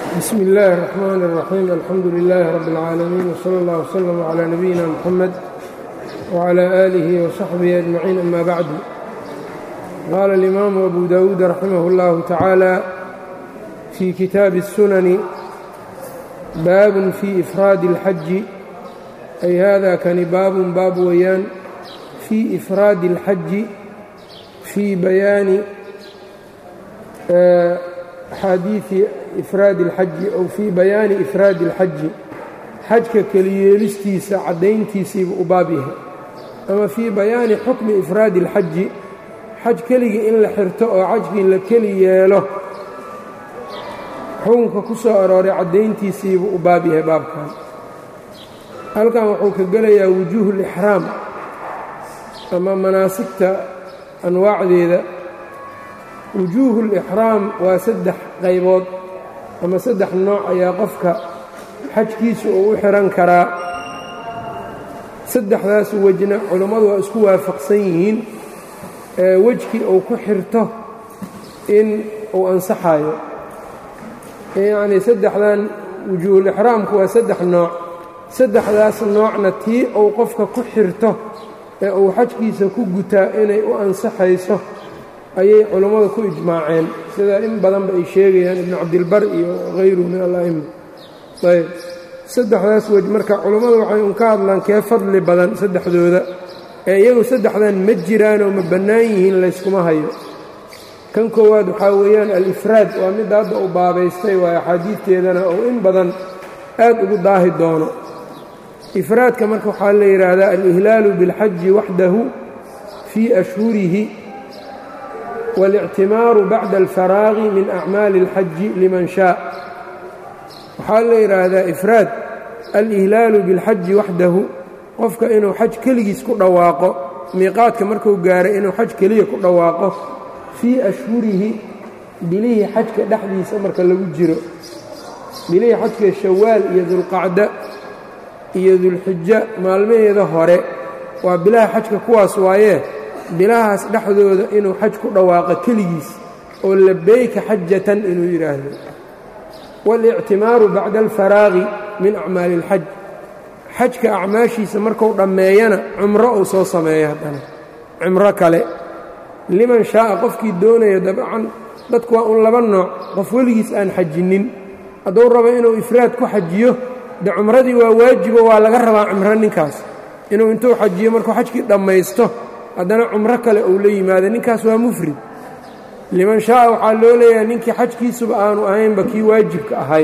bsmi اllahi الرحmn الرaxيim alxamdu لilh rb اlcaalamiin wslى اllah wslm عlى nabiyina mxamed wعlى آlih وصaxbihi أجmaciin ama bacdu qaala اlimaamu abu dawuud raximah اllahu tacaala fii kitaabi الsunani baabun fii ifraadi اlxaji ay hada kani baabun baab weeyaan fii ifraadi اlxaji fii bayaani axaadiidi ifraadi اlxaji ow fii bayaani ifraadi اlxaji xajka keliyeelistiisa caddayntiisiiba u baab yahay ama fii bayaani xukmi ifraadi اlxaji xaj keligii in la xirto oo xajkii la keli yeelo xukunka ku soo arooray caddayntiisiiba u baab yahay baabkan halkan wuxuu ka gelayaa wujuuhu اlixraam ama manaasigta anwaacdeeda wujuuhu اlixraam waa saddex qaybood ama saddex nooc ayaa qofka xajkiisa uu u xihan karaa saddexdaas wejna culammadu waa isku waafaqsan yihiin wejkii uu ku xirto in uu ansaxayo yacnii saddexdan wujuuhulixraamku waa saddex nooc saddexdaas noocna tii uu qofka ku xirto ee uu xajkiisa ku gutaa inay u ansaxayso ayay culammadu ku ijmaaceen sida in badanba ay sheegayaan ibnu cabdilbar iyo hayruhu min ala'ima ayb saddexdaas wej marka culammadu waxay un ka hadlaan kee fadli badan saddexdooda ee iyagu saddexdan ma jiraanoo ma bannaan yihiin layskuma hayo kan koowaad waxaa weeyaan al-ifraad waa midda hadda uu baabaystay waa axaadiidteedana oo in badan aad ugu daahi doono ifraadka marka waxaa la yidhaahdaa al-ihlaalu biاlxaji waxdahu fii ashhurihi والاctimaaru bacda alfaraaqi min acmaali اlxaji liman shaa waxaa la yidhaahdaa ifraad alihlaalu biاlxaji waxdahu qofka inuu xaj keligiis ku dhawaaqo miiqaadka marku gaaray inuu xaj keliya ku dhawaaqo fii ashhurihi bilihii xajka dhexdiisa marka lagu jiro bilihii xajka shawaal iyo dulqacda iyo dulxija maalmaheeda hore waa bilaha xajka kuwaas waayee bilahaas dhexdooda inuu xaj ku dhawaaqo keligiis oo labeyka xajatan inuu yidhaahdo waalictimaaru bacda alfaraaqi min acmaali اlxaj xajka acmaashiisa marku dhammeeyana cumro uu soo sameeyo haddana cumro kale liman shaaa qofkii doonaya dabcan dadku waa un laba nooc qof weligiis aan xajinnin hadduu rabo inuu ifraad ku xajiyo de cumradii waa waajibo waa laga rabaa cumro ninkaas inuu intuu xajiyo markuu xajkii dhammaysto haddana cumro kale uu la yimaado ninkaas waa mufrid liman shaaa waxaa loo leeyahay ninkii xajkiisuba aanu ahaynba kii waajibka ahay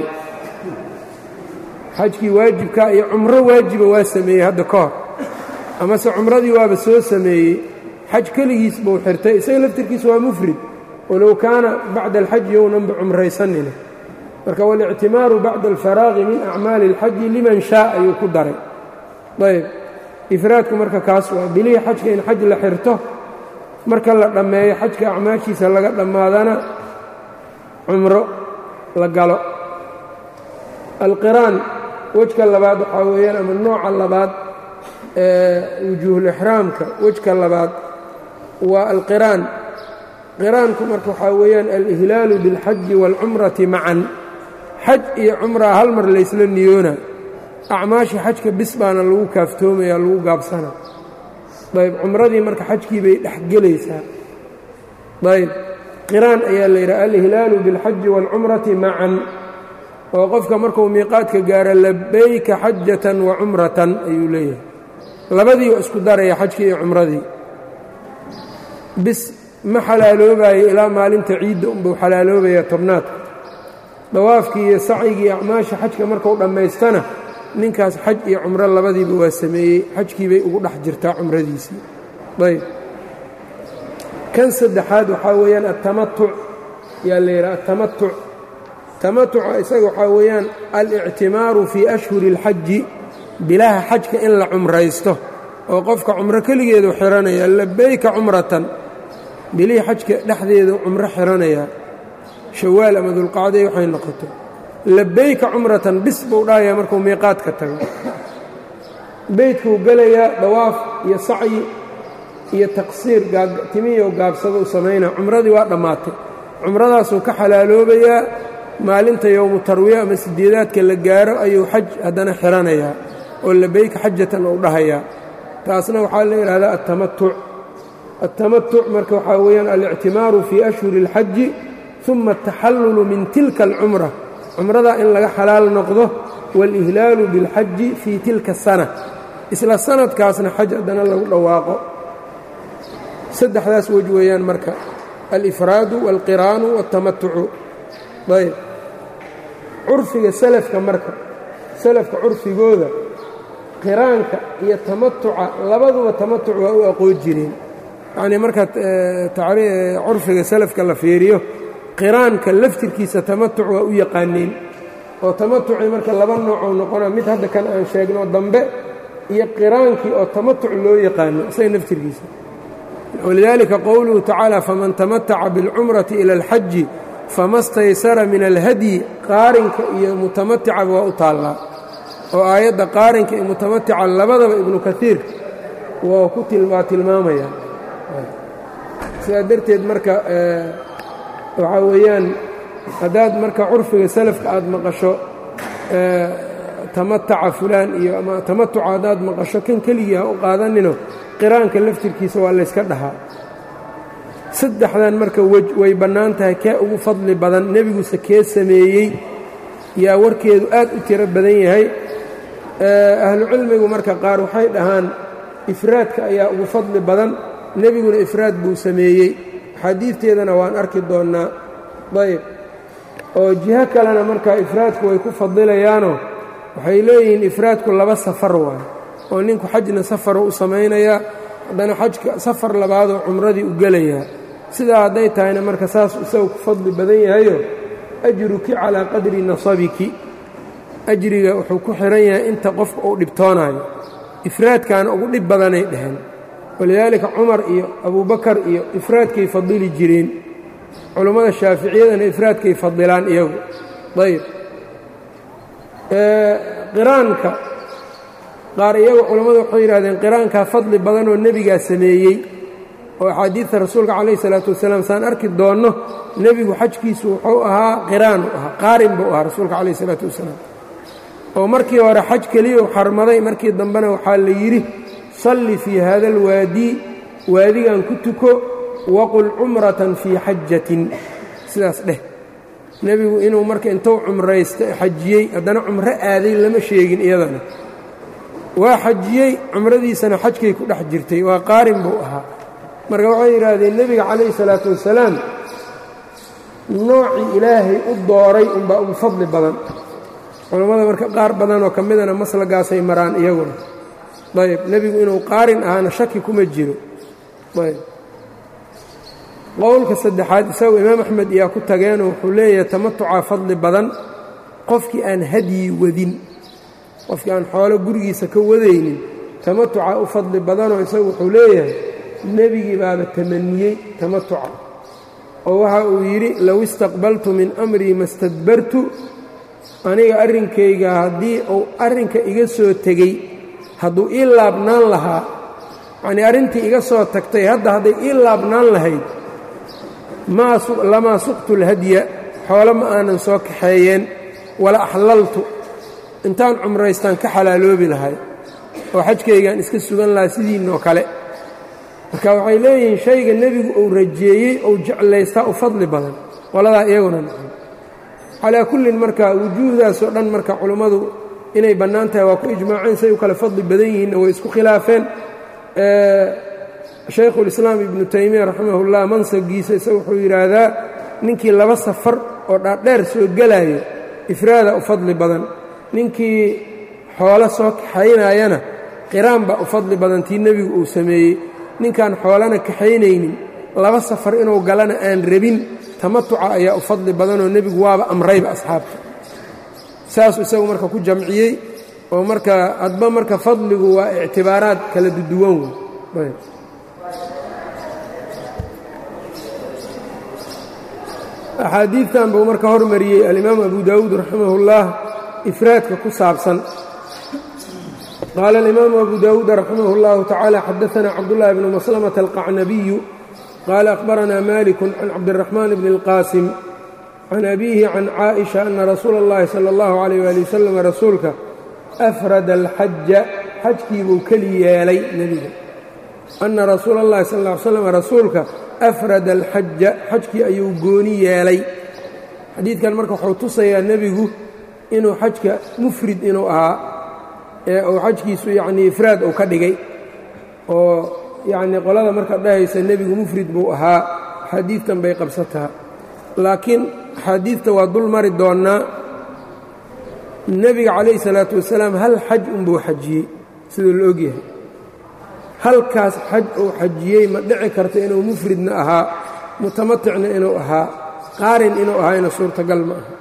xajkii waajibka iyo cumro waajiba waa sameeyey hadda ka hor amase cumradii waaba soo sameeyey xaj keligiis buu xirtay isaga laftirkiisa waa mufrid walow kaana bacda alxaji yownanba cumraysanina marka waاlictimaaru bacda alfaraaqi min acmaali اlxaji liman shaa ayuu ku daray ayb ifraadku marka kaas waa bilihii xajka in xaj la xirto marka la dhammeeyo xajka acmaashiisa laga dhammaadana cumro la galo alqiraan wejka labaad waxaa weeyaan ama nooca labaad ee wujuuhulixraamka wejka labaad waa alqiraan qiraanku marka waxaa weeyaan alihlaalu biاlxaji wاlcumrati macan xaj iyo cumraa hal mar laysla niyoona acmaashii xajka bis baana lagu kaaftoomaya lagu gaabsana ayb cumradii marka xajkii bay dhex gelaysaa ayb qiraan ayaa la yidhaha alihlaalu biاlxaji wاlcumrati macan oo qofka markuu miiqaadka gaaro labayka xajatan wa cumratan ayuu leeyahay labadii waa isku daraya xajkii iyo cumradii bis ma xalaaloobayo ilaa maalinta ciidda unbuu xalaaloobaya tobnaadka dawaafkii iyo sacyigii acmaasha xajka markuu dhammaystana ninkaas xaj iyo cumro labadiiba waa sameeyey xajkii bay ugu dhex jirtaa cumradiisii ayb kan saddexaad waxaa weeyaan atamatuc yaa la yidhaha atamatuc tamatuca isaga waxaa weeyaan alictimaaru fii ashhuri اlxaji bilaha xajka in la cumraysto oo qofka cumro keligeedu xihanaya labeyka cumratan bilihii xajka dhexdeedu cumro xihanayaa shawaal ama dulqacday waxay noqoto labeyka cumratan bis buu dhahayaa markuu miiqaadka tago beydkuu gelayaa dawaaf iyo sacyi iyo taqsiir timiyo gaabsado u samaynaa cumradii waa dhammaatay cumradaasuu ka xalaaloobayaa maalinta yowmu tarwiya ama sideedaadka la gaaro ayuu xaj haddana xiranayaa oo labeyka xajatan uu dhahayaa taasna waxaa la yidhahdaa altamatuc altamatuc marka waxaa weeyaan alictimaaru fii ashhuri اlxaji uma ataxallulu min tilka alcumra cumradaa in laga xalaal noqdo waalihlaalu biاlxaji fii tilka sana isla sanadkaasna xaj haddana lagu dhawaaqo saddexdaas wej weeyaan marka alifraadu wاlqiraanu wاltamatucu ayb curfiga salafka marka salafka curfigooda qiraanka iyo tamatuca labaduba tamatuc waa u aqoon jireen yacnii marka curfiga salafka la fiiriyo qiraanka laftirkiisa tamatuc waa u yaqaaneen oo tamatucii marka laba noocou noqona mid hadda kan aan sheegno dambe iyo qiraankii oo tamatuc loo yaqaano isaga naftirkiisa walidaalika qowluhu tacaala faman tamataca biاlcumrati ila alxaji fama staysara min alhadyi qaarinka iyo mutamaticaba waa u taallaa oo aayadda qaarinka iyo mutamatica labadaba ibnu kaiir waa ku waa tilmaamaya sidaa darteed marka waxaa weeyaan haddaad marka curfiga salafka aad maqasho tamataca fulaan iyo ama tamatuca haddaad maqasho kan keligii ha u qaadanino qiraanka laftirkiisa waa layska dhahaa saddexdan marka wej way bannaan tahay kee ugu fadli badan nebiguse kee sameeyey yaa warkeedu aad u tiro badan yahay ahlucilmigu marka qaar waxay dhahaan ifraadka ayaa ugu fadli badan nebiguna ifraad buu sameeyey xadiidteedana waan arki doonnaa ayb oo jiho kalena markaa ifraadku way ku fadilayaanoo waxay leeyihiin ifraadku laba safar waay oo ninku xajna safaru u samaynayaa haddana xajka safar labaadoo cumradii u gelayaa sidaa hadday tahayna marka saas isagu ku fadli badan yahayo ajruki calaa qadri nasabiki ajriga wuxuu ku xihan yahay inta qofka uu dhibtoonayo ifraadkaana ugu dhib badanay dheheen walidaalika cumar iyo abubakar iyo ifraadkay fadili jireen culummada shaaficiyadana ifraadkay fadilaan iyagu ayb qiraanka qaar iyagu culammadu waxay yidhahdeen qiraankaa fadli badanoo nebigaa sameeyey oo axaadiidta rasuulka calayh isalaatu wasalaam saan arki doonno nebigu xajkiisu wuxuu ahaa qiraanu ahaa qaarin buu ahaa rasuulka calayh isalaatu wasalaam oo markii hore xaj keliyau xarmaday markii dambena waxaa la yidhi salli fii hada alwaadii waadigan ku tuko waqul cumratan fii xajatin sidaas dheh nebigu inuu marka intuu cumraysta xajiyey haddana cumro aaday lama sheegin iyadana waa xajiyey cumradiisana xajkay ku dhex jirtay waa qaarin buu ahaa marka waxay yidhaahdeen nebiga calayhi salaatu wasalaam noocii ilaahay u dooray unbaa ugu fadli badan culammada marka qaar badanoo ka midana maslagaasay maraan iyaguna ayb nebigu inuu qaarin ahaana shaki kuma jiro ayb qowlka saddexaad isagu imaam axmed iyaa ku tageenoo wuxuu leeyahay tamatucaa fadli badan qofkii aan hadyi wadin qofkii aan xoolo gurigiisa ka wadaynin tamatucaa u fadli badanoo isagu wuxuu leeyahay nebigii baaba tamaniyey tamatuca oo waxa uu yidhi low istaqbaltu min amrii ma stadbartu aniga arrinkayga haddii uu arrinka iga soo tegey hadduu ii laabnaan lahaa yacnii arrintii iga soo tagtay hadda hadday ii laabnaan lahayd lamaa suqtu اlhadya xoolo ma aanan soo kaxeeyeen wala axlaltu intaan cumraystaan ka xalaaloobi lahay oo xajkaygaan iska sugan lahaa sidiinoo kale marka waxay leeyihiin shayga nebigu uu rajeeyey ou jeclaystaa u fadli badan qoladaa iyaguna nacam calaa kullin marka wujuuhdaasoo dhan marka culummadu inay bannaan tahay waa ku ijmaaceen say u kale fadli badan yihiinna way isku khilaafeen shaykhulislaam ibnu taymiya raximahullah mansagiisa isaga wuxuu yidhaahdaa ninkii laba safar oo dhaadheer soo gelaayo ifraada u fadli badan ninkii xoolo soo kaxaynayana qiraan baa u fadli badan tii nebigu uu sameeyey ninkaan xoolana kaxaynaynin laba safar inuu galana aan rabin tamatuca ayaa u fadli badanoo nebigu waaba amrayba asxaabta saasuu isagu marka ku jamciyey oo marka adba marka fadligu waa ictibaaraad kala duduwan wey axaadiidtan buu marka hormariyey alimaam abu daawuud raximahullah ifraadka ku saabsan qaala alimaamu abu daawuud raximah اllahu tacaala xadaana cabdullahi bnu maslamata alqacnabiyu qaala akhbaranaa maliku can cabdiraxmaan bni اlqaasim can abiihi can caaئiشha ana rasuula اllahi salى اllahu عalيyh wali wasalam rasuulka afrada alxaja xajkiibuu keli yeelay nebiga ana rasuula اllahi sal ا ly slam rasuulka afrada alxaja xajkii ayuu gooni yeelay xadiidkan marka wuxuu tusayaa nebigu inuu xajka mufrid inuu ahaa ee uu xajkiisu yacnii ifraad uu ka dhigay oo yacnii qolada marka dhahaysa nebigu mufrid buu ahaa axaadiidtan bay qabsataa laakiin axaadiidta waa dul mari doonnaa nebiga calayhi salaatu wasalaam hal xaj unbuu xajiyey siduu la ogyahay halkaas xaj uu xajiyey ma dhici karta inuu mufridna ahaa mutamaticna inuu ahaa qaarin inuu ahayna suurtagal ma aha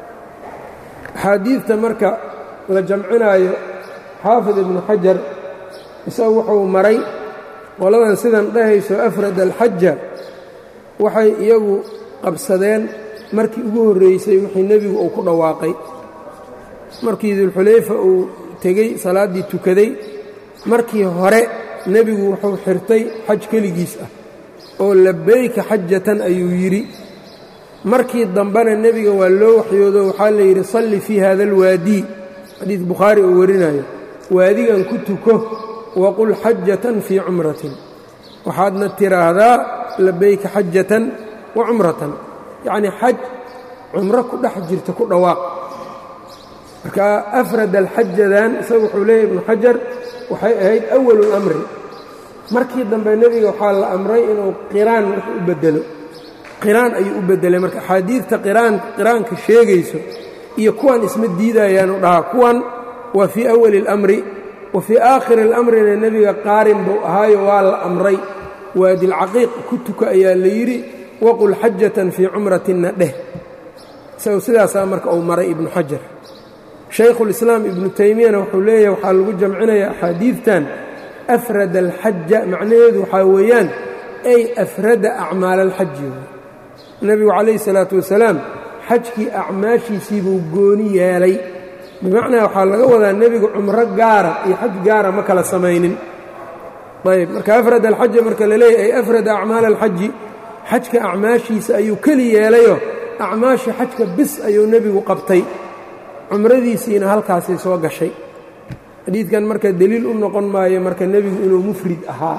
axaadiidta marka la jamcinaayo xaafid ibnu xajar isagu wuxuu maray qoladan sidan dhahayso afrad alxaja waxay iyagu qabsadeen markii ugu horreysay wixii nebigu uu ku dhawaaqay markii dulxulayfa uu tegey salaaddii tukaday markii hore nebigu wuxuu xirtay xaj keligiis ah oo labayka xajatan ayuu yidhi markii dambena nebiga waa loo waxyoodo waxaa la yidhi salli fii hada alwaadii xadiid bukhaari uu warinayo waadigan ku tuko waqul xajatan fii cumratin waxaadna tiraahdaa labayka xajatan wa cumratan yacnii xaj cumro ku dhex jirta ku dhawaaq marka afrad alxajadan isagu wuxuu leeyahy ibnu xajar waxay ahayd awalu lamri markii dambe nebiga waxaa la amray inuu qiraan wax u bedelo qiraan ayuu u beddelay marka axaadiidta qiraan qiraanka sheegayso iyo kuwan isma diidayaanu dhahaa kuwan waa fii awali اlamri wa fii aakhiri اlamrina nebiga qaarin buu ahaayo waa la amray waadilcaqiiq ku tuka ayaa la yidhi waqul xajatan fii cumratinna dheh isagu sidaasaa marka uu maray ibnu xajar shaykhulislaam ibnu taymiyana wuxuu leeyahay waxaa lagu jamcinayaa axaadiidtan afrada alxaja macnaheedu waxaa weeyaan ay afrada acmaala alxaji nebigu calayhi salaatu wasalaam xajkii acmaashiisii buu gooni yeelay bimacnaa waxaa laga wadaa nebigu cumro gaara iyo xaj gaara ma kala samaynin ayb marka afrad alxaja marka la leeyahy ay afrada acmaala alxaji xajka acmaashiisa ayuu keli yeelayoo acmaasha xajka bis ayuu nebigu qabtay cumradiisiina halkaasay soo gashay xadiidkan marka deliil u noqon maayo marka nebigu inuu mufrid ahaa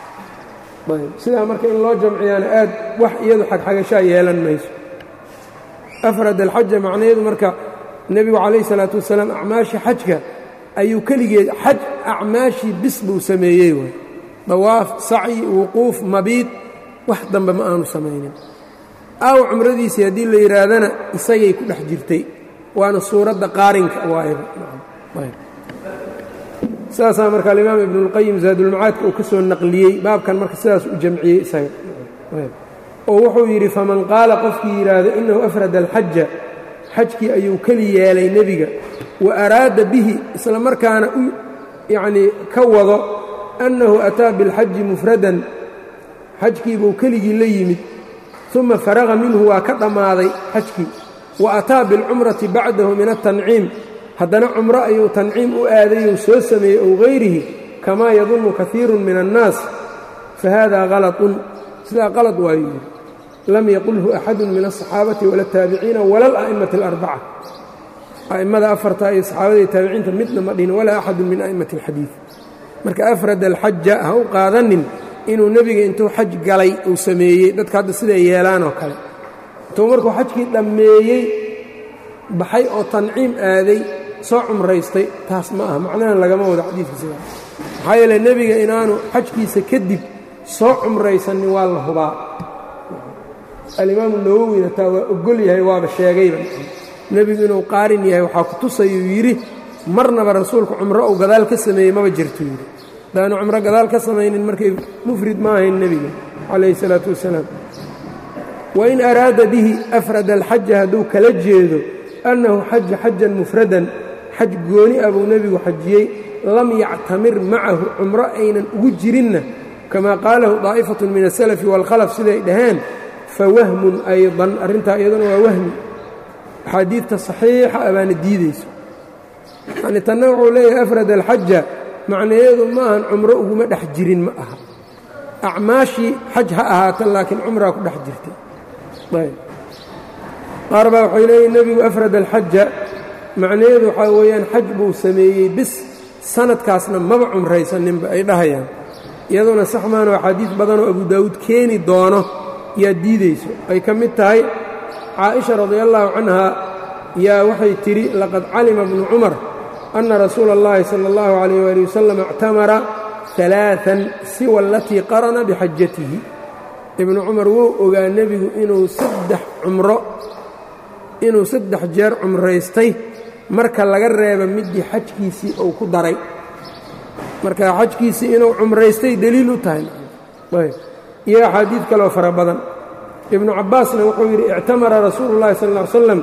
ayb sidaa marka in loo jamciyaana aad wax iyadu xagxagashaa yeelan mayso afrad alxaja macnaheedu marka nebigu calayhi salaatu wasalaam acmaashii xajka ayuu keligeed xaj acmaashii bis buu sameeyey waay dawaaf sacyi wuquuf mabiid wax dambe ma aanu samaynin aaw cumradiisii haddii la yidhaahdana isagay ku dhex jirtay waana suuradda qaarinka sidaasaa marka alimaam ibnuاlqayim zaadulmacaadka uu ka soo naqliyey baabkan marka sidaas u jamciyey isaga oo wuxuu yidhi faman qaala qofkii yidhaahdo inahu afrada alxaja xajkii ayuu keli yeelay nebiga wa araada bihi isla markaana u yacnii ka wado annahu ataa bilxaji mufradan xajkiibuu keligii la yimid uma faraqa minhu waa ka dhammaaday xajkii wa ataa bilcumrati bacdahu min altanciim haddana cumro ayuu tanciim u aadayou soo sameeyey ow hayrihi kamaa yadunnu kaiiru min annaas fa hada halatun sidaa qalad waayuu yidhi lam yaqulhu axadu min aلصaxaabati wala اtaabiciina wala ala'imati اlarbaca a'immada afartaa iyo saxaabada iyo taabiciinta midna ma dhihin walaa axadu min a'immati اlxadiid marka afrad alxaja ha u qaadanin inuu nebiga intuu xaj galay uu sameeyey dadka hadda siday yeelaan oo kale intuu markuu xajkii dhammeeyey baxay oo tanciim aaday soo cumraystay taas ma aha macnahan lagama wado xadiidka sidaa maxaa yeele nebiga inaanu xajkiisa kadib soo cumraysanin waa la hubaa alimaamu nawowina taa waa ogol yahay waaba sheegayba nebigu inuu qaarin yahay waxaa ku tusayuu yidhi marnaba rasuulku cumro uu gadaal ka sameeyey maba jirtuu yidhi hadaanu cumro gadaal ka samaynin markay mufrid ma ahayn nebiga calayhi salaatu wasalaam wain araada bihi afrad alxaja hadduu kala jeedo annahu xaja xajan mufradan xaj gooni ah buu nebigu xajiyey lam yactamir macahu cumro aynan ugu jirinna kamaa qaalahu daa'ifatun min asalafi waalkhalaf siday dhaheen fawahmun aydan arrintaa iyaduna waa wahmi axaadiidta saxiixa a baana diidayso yacnii tanna wuxuu leeyahay afrad alxaja macnayeedu ma ahan cumro uguma dhex jirin ma aha acmaashii xaj ha ahaata laakiin cumraa ku dhex jirtay ayb qaar baa waxay leeyihin nebigu afrad alxaja macnaheedu waxaa weeyaan xaj buu sameeyey bis sanadkaasna maba cumraysaninba ay dhahayaan iyaduna sax maano axaadiis badanoo abu daawuud keeni doono yaa diidayso ay ka mid tahay caaisha radiallaahu canhaa yaa waxay tidhi laqad calima bnu cumar anna rasuula اllahi sala اllahu calayh waali wasalam ictamara alaaan siwa alatii qarana bixajatihi ibnu cumar wuu ogaa nebigu inuu saddex cumro inuu saddex jeer cumraystay marka laga reeba midii xajkiisii uu ku daray marka xajkiisii inuu cumraystay deliil u tahay iyo axaadiid kaloo fara badan ibnu cabbaasna wuxuu yidhi ictamara rasuulu llahi sal ll ly slam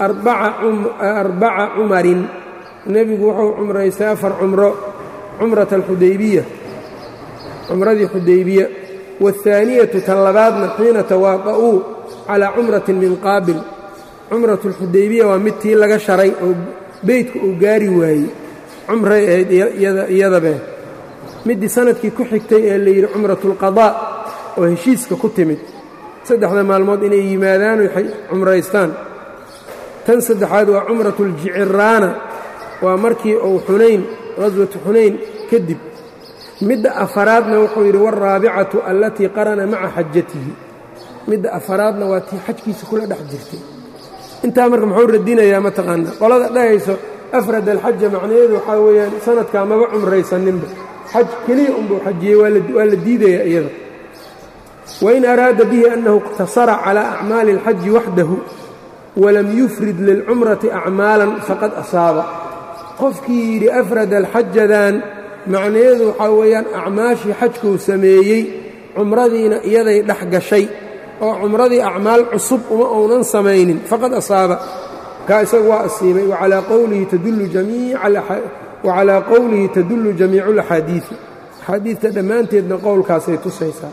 arbaca cumarin nebigu wuxuu cumraystay afar cumro cumrata alxudaybiya cumradii xudaybiya waاhaaniyatu tan labaadna xiina tawaaqa'uu calaa cumratin min qaabil cumratu alxudaybiya waa mid tii laga sharay oo beydka uu gaari waayey cumray ahayd iyadabe middii sanadkii ku xigtay ee layidhi cumratulqadaa oo heshiiska ku timid saddexda maalmood inay yimaadaan oy cumraystaan tan saddexaad waa cumratuuljiciraana waa markii uu xunayn qaswatu xunayn kadib midda afaraadna wuxuu yidhi waalraabicatu allatii qarana maca xajatihi midda afaraadna waa tii xajkiisa kula dhex jirtay intaa marka muxuu radinayaa mataqaanaa qolada dhahayso afrad alxaja macnaheedu waxaa weeyaan sanadkaa maba cumraysaninba xaj keliya unbuu xajiyey waa la diidayaa iyada wain araada bihi annahu iqtasara calaa acmaali اlxaji waxdahu walam yufrid lilcumrati acmaalan faqad asaaba qofkii yidhi afrad alxajadan macnaheedu waxaa weeyaan acmaashii xajkuu sameeyey cumradiina iyaday dhex gashay oo cumradii acmaal cusub uma uunan samaynin faqad asaaba kaa isagu waa asiibay wacalaa qowlihi tadullu jamiicu اlaxaadiidi axaadiidta dhammaanteedna qowlkaasay tusaysaa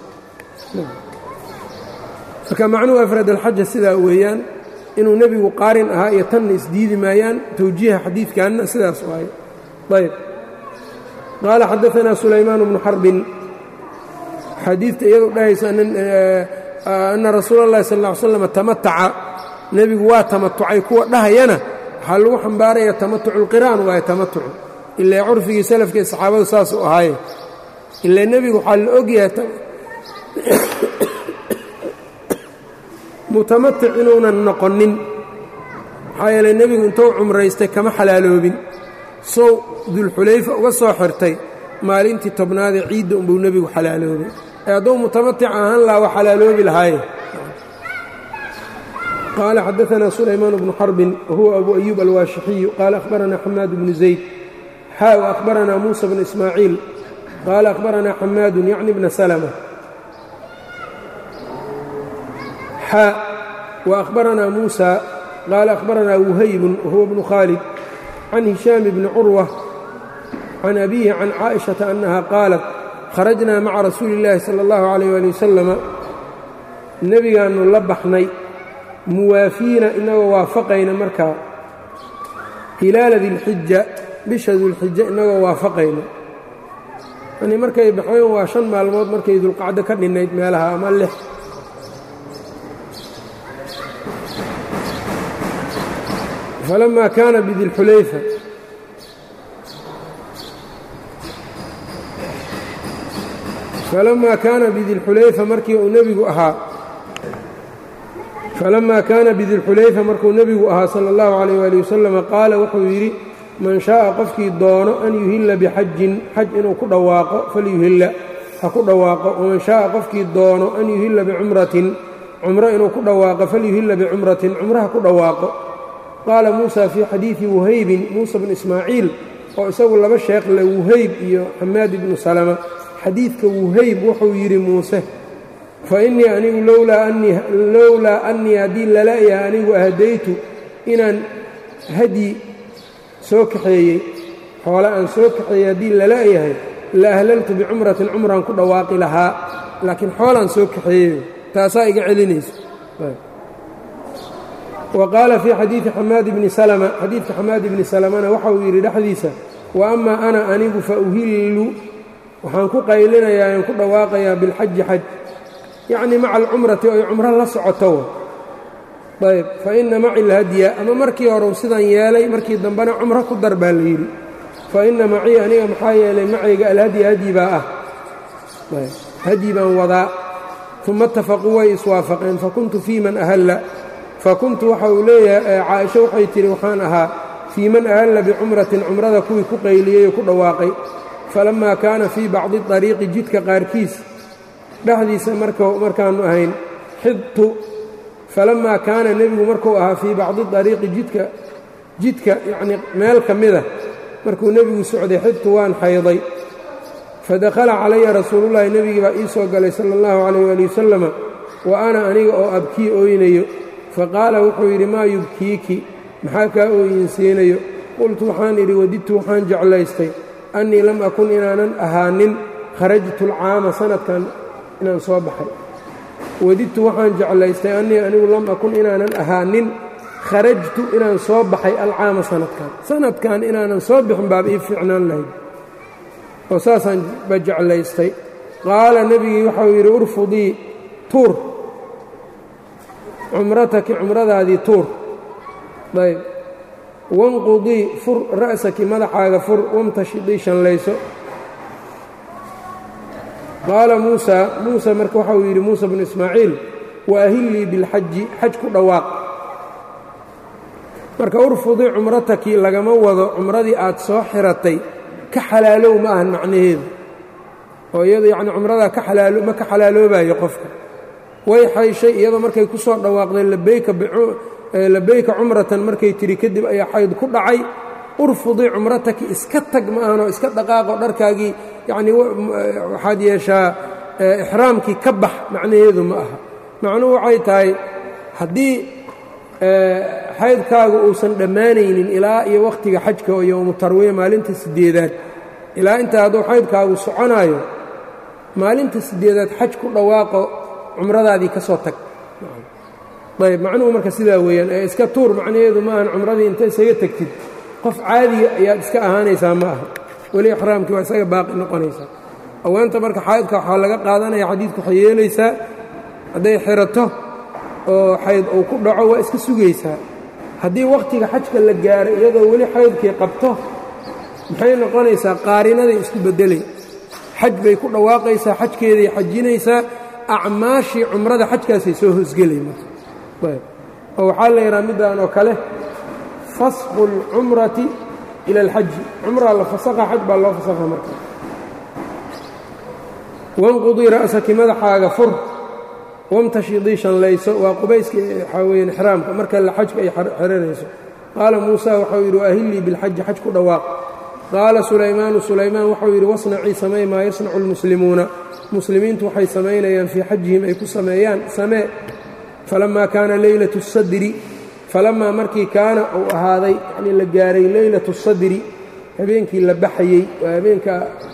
marka macnuhu afrad alxaja sidaa weeyaan inuu nebigu qaarin ahaa iyo tanna isdiidi maayaan towjiiha xadiidkanna sidaas waaye ayb qaala xadaanaa sulaymaan bnu xarbin xadiidta iyadu dhahaysa anna rasuula اllahi sal ll ly slam tamataca nebigu waa tamatucay kuwa dhahayana waxaa lagu xambaaraya tamatucu lqiraan waaye tamatucu ilaa curfigii salafka ee saxaabadu saasuu ahaaye ilaa nebigu waxaa la ogyahay mutamatic inuunan noqonin maxaa yeelay nebigu intuu cumraystay kama xalaaloobin sow dulxulayfa uga soo xirtay maalintii tobnaadee ciidda unbuu nebigu xalaaloobay ee hadduu mutamatic ahaan laha waa xalaaloobi lahaaye qaala xadaanaa sulaymaan bnu xarbin wahuwa abu ayuub alwaashixiyu qaala akhbaranaa xamaad bnu zayd xaa w akhbaranaa muusa bnu ismaaciil qaala akhbaranaa xamaadun yacni bna salma xaa وأخبرنا موسى قال أخبرنا وهيب وهو بن خالد عن هشام بن عروة عن أبيه عن عائشة أنها قالت خرجنا مع رسول الله صلى الله عليه وآله وسلم nebigaanu la baxnay muwaafiina inagoo waafaqayna markaa hilaala dilxija bisha dulxija inagoo waafaqayna yani markay baxeen waa shan maalmood markay dulqacdo ka dhinnayd meelaha ama lix falamaa kaana bidilxulayfa falamaa kaana bidilxulayfa markii uu nebigu ahaa falamaa kaana bidilxulayfa markuu nebigu ahaa sala allahu calayh waali wasalam qaala wuxuu yidhi man shaaa qofkii doono an yuhilla bixajin xaj inuu ku dhawaaqo falyuhilla ha ku dhawaaqo waman shaaa qofkii doono an yuhilla bicumratin cumro inuu ku dhawaaqo falyuhilla bicumratin cumro ha ku dhawaaqo qaala muusa fii xadiidi wuhaybin muusa bnu ismaaciil oo isagu laba sheekh le wuhayb iyo xamaad ibnu salama xadiidka wuhayb wuxuu yidhi muuse fa innii anigu lowlaa annii haddii lala-yaha anigu ahdaytu inaan hadyi soo kaxeeyey xoole aan soo kaxeeyey haddii lala-yahay la ahlaltu bicumratin cumraan ku dhawaaqi lahaa laakiin xoolaan soo kaxeeyeyo taasaa iga celinaysa wa qaala fii xadiidi xamaad bni salma xadiidka xamaad ibni salamana waxa uu yidhi dhexdiisa wa amaa ana anigu fa uhillu waxaan ku qaylinayaa aan ku dhawaaqayaa bilxaji xaj yacnii maca alcumrati oy cumro la socoto ayb fa inna maci lhadya ama markii horeu sidan yeelay markii dambena cumro ku dar baa la yidhi fa inna macii aniga maxaa yeelay macayga alhadya hadyi baa ah hadyi baan wadaa uma itafaquu way iswaafaqeen fakuntu fii man ahalla fakuntu waxa uu leeyahay caaisho waxay tidhi waxaan ahaa fii man ahalla bicumratin cumrada kuwii ku qayliyey oo ku dhawaaqay falammaa kaana fii bacdi dariiqi jidka qaarkiis dhexdiisa markaannu ahayn xidtu falammaa kaana nebigu markuu ahaa fii bacdi dariiqi jidka jidka yacnii meel ka mida markuu nebigu socday xidtu waan xayday fadakhala calaya rasuulullaahi nebigii baa ii soo galay sala allahu calayh waali wasalama wa ana aniga oo abkii ooynayo faqaala wuxuu yidhi maa yubkiiki maxaa kaa ooyinsiinayo qultu waxaan idhi wadidtu waxaan jeclaystay annii lam akun inaanan ahaanin kharajtu alcaama sanadkan inaan soo baxay wadidtu waxaan jeclaystay annii anigu lam akun inaanan ahaanin kharajtu inaan soo baxay alcaama sanadkan sanadkan inaanan soo bixin baaba ii fiicnaan lahayd oo saasaan ba jeclaystay qaala nebigii waxau yidhi urfudii tuur cumrataki cumradaadii tuur ayb wanqudii fur ra'saki madaxaaga fur wamtashidii shanlayso qaala muusaa muusa marka waxauu yidhi muusa bnu ismaaciil wa ahillii bilxaji xaj ku dhawaaq marka urfudii cumrataki lagama wado cumradii aad soo xiratay ka xalaalow ma ahan macnaheedu oo iyado yacni cumradaa ka xalaalo ma ka xalaaloobayo qofka way xayshay iyadoo markay ku soo dhawaaqdeen labayka cumratan markay tidhi kadib ayaa xayd ku dhacay urfudii cumrataki iska tag ma ahanoo iska dhaqaaqo dharkaagii yacnii waxaad yeeshaa ixraamkii ka bax macnaheedu ma aha macnuhu waxay tahay haddii xaydkaagu uusan dhammaanaynin ilaa iyo wakhtiga xajka oo yowmu tarwiya maalinta siddeedaad ilaa intaa hadduu xaydkaagu soconaayo maalinta siddeedaad xaj ku dhawaaqo cumradaadii ka soo tag ayb macnuhu marka sidaa weeyaan ee iska tuur macnaheedu ma ahan cumradii inta isaga tegtid qof caadiga ayaad iska ahaanaysaa ma aha weli ixraamkii waa isaga baaqi noqonaysaa aweenta marka xaydka waxaa laga qaadanaya xadiidku waxay yeelaysaa hadday xirato oo xayd uu ku dhaco waa iska sugaysaa haddii wakhtiga xajka la gaaro iyadoo weli xaydkii qabto maxay noqonaysaa qaarinaday isku beddelay xaj bay ku dhawaaqaysaa xajkeeday xajinaysaa acmaashii cumrada xajkaasay soo hoosgelay marka oo waxaa la yidhaha middaan oo kale fasqu اlcumrati ila alxaji cumraa la fasakha xaj baa loo fasakha marka wanqudii ra'saki madaxaaga fur wamtashidii shanlayso waa qubayska waxaa weyaan ixraamka marka la xajka ay xiranayso qaala muusa waxau yidhi waahillii bilxaji xaj ku dhawaaq qaala sulaymaanu sulaymaan waxau yidhi wasnacii samey maa yasnacu lmuslimuuna muslimiintu waxay samaynayaan fii xajihim ay ku sameeyaan samee falamaa kaana leylatu sadri falamaa markii kaana uu ahaaday yanii la gaaray leylatu sadri habeenkii la baxayey waa habeenka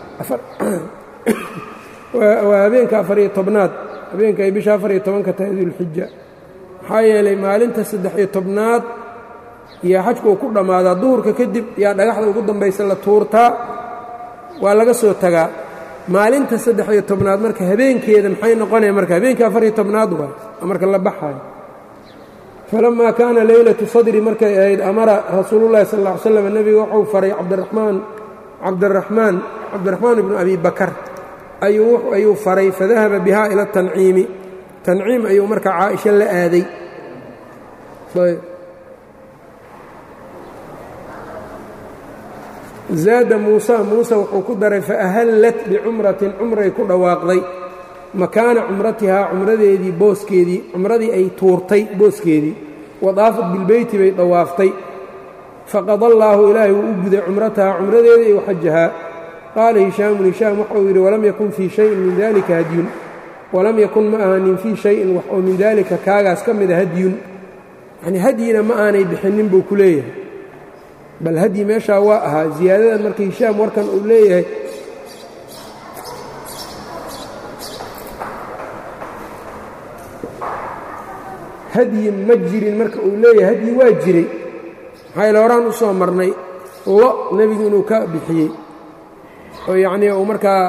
waa habeenka afariyo tobnaad habeenka ay bisha afariyo tobanka tahay dulxija maxaa yeelay maalinta saddex-iyo tobnaad yaa xajku uu ku dhammaadaa duhurka kadib yaa dhagaxda ugu dambaysa la tuurtaa waa laga soo tagaa maalinta saddex-iyo tobnaad marka habeenkeeda maxay noqonaya marka habeenka afariyo tobnaad waa marka la baxaayo falamaa kaana leylatu sadri markay ahayd amara rasuulullahi sal ll ly slam nebiga wuxuu faray cabdiraxmaan cabdiraxmaan cabdiraxmaan ibnu abi bakar ayuu faray fadahaba biha ila tanciimi tanciim ayuu marka caaisha la aaday zaada muusa muuse wuxuu ku daray faahallat bicumratin cumray ku dhawaaqday makaana cumratihaa cumradeedii booskeedii cumradii ay tuurtay booskeedii wadaafat bilbeyti bay dhawaaftay faqada allaahu ilaahay wuu u guday cumratahaa cumradeedii iyo xajahaa qaala hishaamun hishaam waxau yidhi walam yakun fii shayin min dalika hadyun walam yakun ma ahanin fii shayin wax oo min daalika kaagaas ka mida hadyun yanii hadyina ma aanay bixinnin buu ku leeyahay bal hadyi meeshaa waa ahaa ziyaadadan marka hishaam warkan uu leeyahay hadyi ma jirin marka uu leeyahay hadyi waa jiray maxaa yale horaan u soo marnay lo nebigu inuu ka bixiyey oo yacnii uu markaa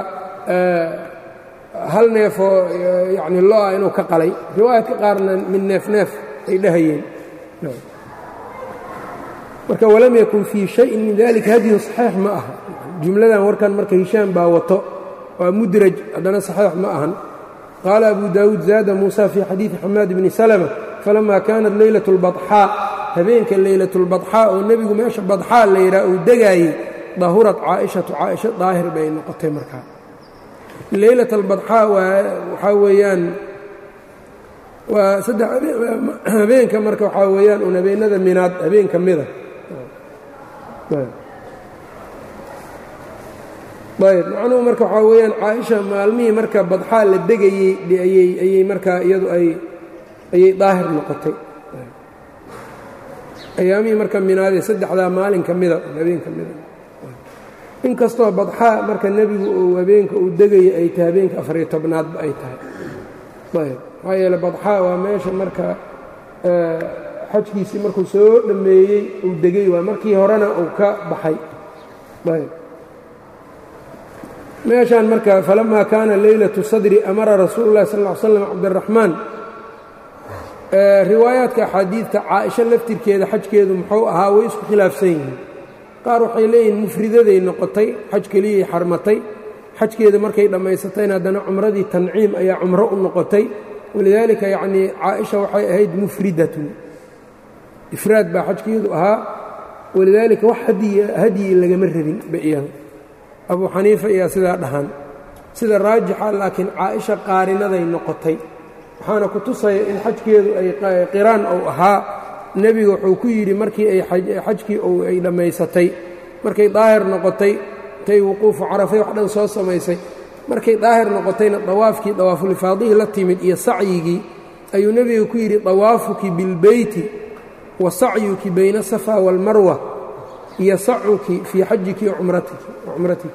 hal neefoo yacni lo-ah inuu ka qalay riwaayadka qaarna mid neef neef ay dhahayeen marka walam yakun fii shayin min dalika hadyun saxiix ma aha jumladan warkan marka hishaam baa wato waa mudraj haddana saxiix ma ahan qaala abu daawuud zaada muusa fii xadiidi xamaad bni salma falama kaanat leylat اlbaxaa habeenka leylat اlbaxaa oo nebigu meesha badxaa la yidhaha uu degaayey dahurat caaishatu caaisha daahir bay noqotay markaa leylat albaxaa waxaa weeyaan waa saddex habeenka marka waxaa weeyaan un habeenada minaad habeen ka mida ayb macnuhu marka waxaa weeyaan caaisha maalmihii marka badxaa la degayey ayay ayay markaa iyadu ay ayay daahir noqotay ayaamihii marka minaadee saddexdaa maalin ka mida habeen ka mida inkastoo badxaa marka nebigu uu habeenka uu degaya ay tahay habeenka afariyo tobnaadba ay tahay ayb maxaa yeele badxaa waa meesha marka xajkiisii markuu soo dhammeeyey uu degay waa markii horena uu ka baxay ayb meeshaan marka falamaa kaana leylatu sadri amara rasuulu llahi sal ll ly slam cabdiraxmaan riwaayaadka axaadiidta caaisho laftirkeeda xajkeedu muxuu ahaa way isku khilaafsan yihiin qaar waxay leeyihiin mufridaday noqotay xaj keliyay xarmatay xajkeeda markay dhammaysatayna haddana cumradii tanciim ayaa cumro u noqotay walidaalika yacnii caaisha waxay ahayd mufridatun ifraad baa xajkeedu ahaa walidaalika wax hadyi lagama rabin ba iyada abuu xaniifa ayaa sidaa dhahan sida raajixa laakiin caaisha qaarinaday noqotay waxaana ku tusaya in xajkeedu ay qiraan ou ahaa nebiga wuxuu ku yidhi markii ay xajkii ay dhammaysatay markay daahir noqotay tay wuquufu carafay wax dhan soo samaysay markay daahir noqotayna dawaafkii dawaafulifaadihii la timid iyo sacyigii ayuu nebiga ku yidhi dawaafuki bilbeyti wa sacyuki bayna asafa waalmarwa iyo sacuki fii xajiki wacumratiki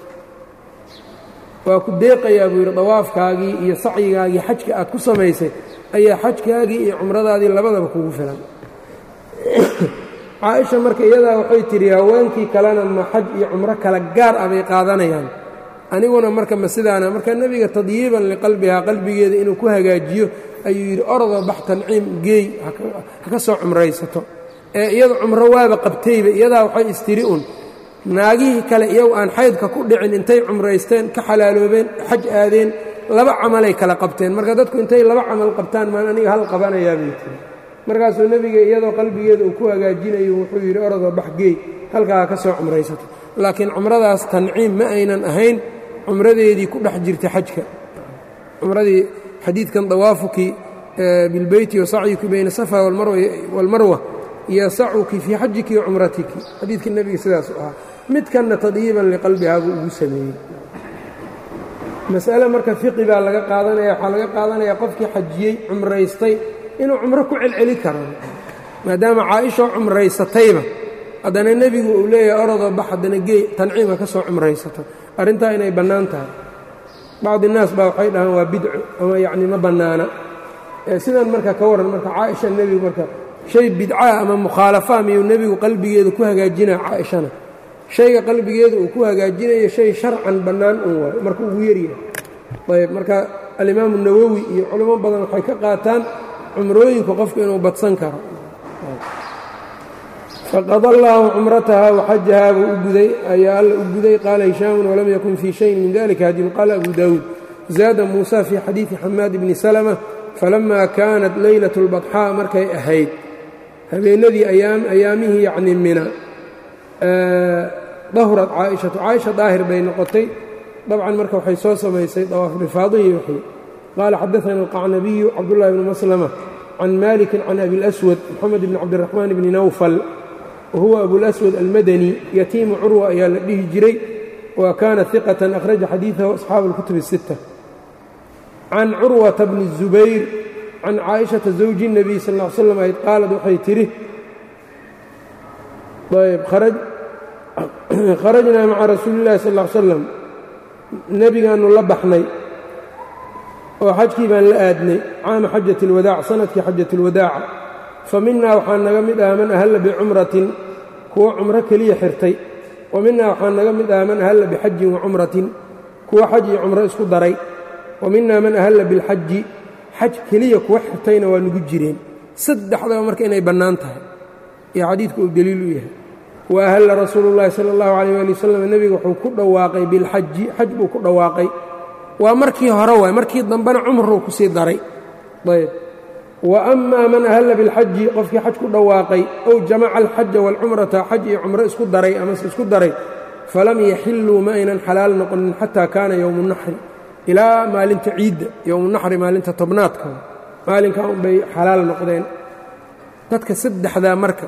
waa ku deeqayaa buu yidhi dawaafkaagii iyo sacyigaagii xajka aad ku samaysay ayaa xajkaagii iyo cumradaadii labadaba kugu filan caaisha marka iyadaa waxay tidhi haweenkii kalena ma xaj iyo cumro kala gaar ah bay qaadanayaan aniguna marka ma sidaana marka nebiga tadyiiban liqalbihaa qalbigeeda inuu ku hagaajiyo ayuu yidhi orodoo bax tanciim geey ha ka soo cumraysato ee iyada cumro waaba qabtayba iyadaa waxay istiri un naagihii kale iyagu aan xaydka ku dhicin intay cumraysteen ka xalaaloobeen xaj aadeen laba camalay kala qabteen marka dadku intay laba camal qabtaan maan aniga hal qabanayaa bay tiri markaasuu nebiga iyadoo qalbigeeda uu ku hagaajinayo wuxuu yidhi orodoo baxgeey halkaa ka soo cumraysato laakiin cumradaas tanciim ma aynan ahayn cumradeedii ku dhex jirtay xajka cumradii xadiidkan dawaafuki bilbeyti wa sacyuki bayna safa waalmarwa iyo sacuki fii xajiki wa cumratiki xadiidkii nebiga sidaas u ahaa midkanna tadyiiban liqalbihaa buu ugu sameeyey mas'ale marka fiqi baa laga qaadanaya waxaa laga qaadanayaa qofkii xajiyey cumraystay inuu cumro ku celceli karo maadaama caaishoo cumraysatayba haddana nebigu uu leeyahay orodoo bax haddana geey tanciima ka soo cumraysato arrintaa inay bannaan tahay bacdi innaas baa waxay dhahaan waa bidco ama yacni ma bannaana sidan marka ka warran marka caaisha nebigu marka shay bidcaa ama mukhaalafaa miyuu nebigu qalbigeeda ku hagaajinaya caaishana shayga qalbigeeda uu ku hagaajinayo shay sharcan bannaan un waayo marka ugu yaryahay ayb marka alimaamu nawowi iyo culamo badan waxay ka qaataan cumrooyinku qofku inuu badsan karo faqada allaahu cumrataha waxajahaa buu u guday ayaa alla u guday qaala hishaamun walam yakun fii shayin min dalika hadin qaala abu daawuud zaada muusa fii xadiidi xamaad bni salma falama kaanat leylat اlbaxaa markay ahayd habeenadii ayaamihii yacni mina dahrat caaishatu caaisha daahir bay noqotay dabcan marka waxay soo samaysay dawaafulfaadihi wixii qaala xadaana alqacnabiyu cabdullahi bni maslama can maliki can abi اlaswad moxamed bni cabdiraxmaan bni nawfal wahuwa abulaswad almadani yatiimu curwa ayaa la dhihi jiray wa kaana iqatan akhraja xadiidahu asxaabu اlkutub الsitta can curwata bni الzubayr can caaishata zawji الnabiy sal ll slam ayd qaalad waxay tidhi ayb kharajnaa maca rasuuli اllahi sal l slam nebigaannu la baxnay oo xajkii baan la aadnay caama xajat اlwadaac sanadkii xajat اlwadaaca fa minaa waxaa naga mid aha man ahalla bicumratin kuwo cumro keliya xirtay wa minaa waxaa naga mid aha man ahalla bixajin wa cumratin kuwo xaj iyo cumro isku daray wa minaa man ahalla bilxaji xaj keliya kuwa xirtayna waa nugu jireen saddexdaba marka inay bannaan tahay iyo xadiidka uu deliil u yahay wa ahalla rasuulu llaahi sala allahu calayh waali wasalam nebiga wuxuu ku dhawaaqay bilxaji xaj buu ku dhawaaqay waa markii hore waay markii dambena cumruu ku sii daray ayb wa amaa man ahalla bilxaji qofkii xaj ku dhawaaqay ow jamaca alxaja waalcumrata xaj iyo cumro isku daray amase isku daray falam yaxilluu ma aynan xalaal noqonin xataa kaana yowmu naxri ilaa maalinta ciidda yowmunaxri maalinta tobnaadka maalinkaa unbay xalaal noqdeen dadka saddexdaa marka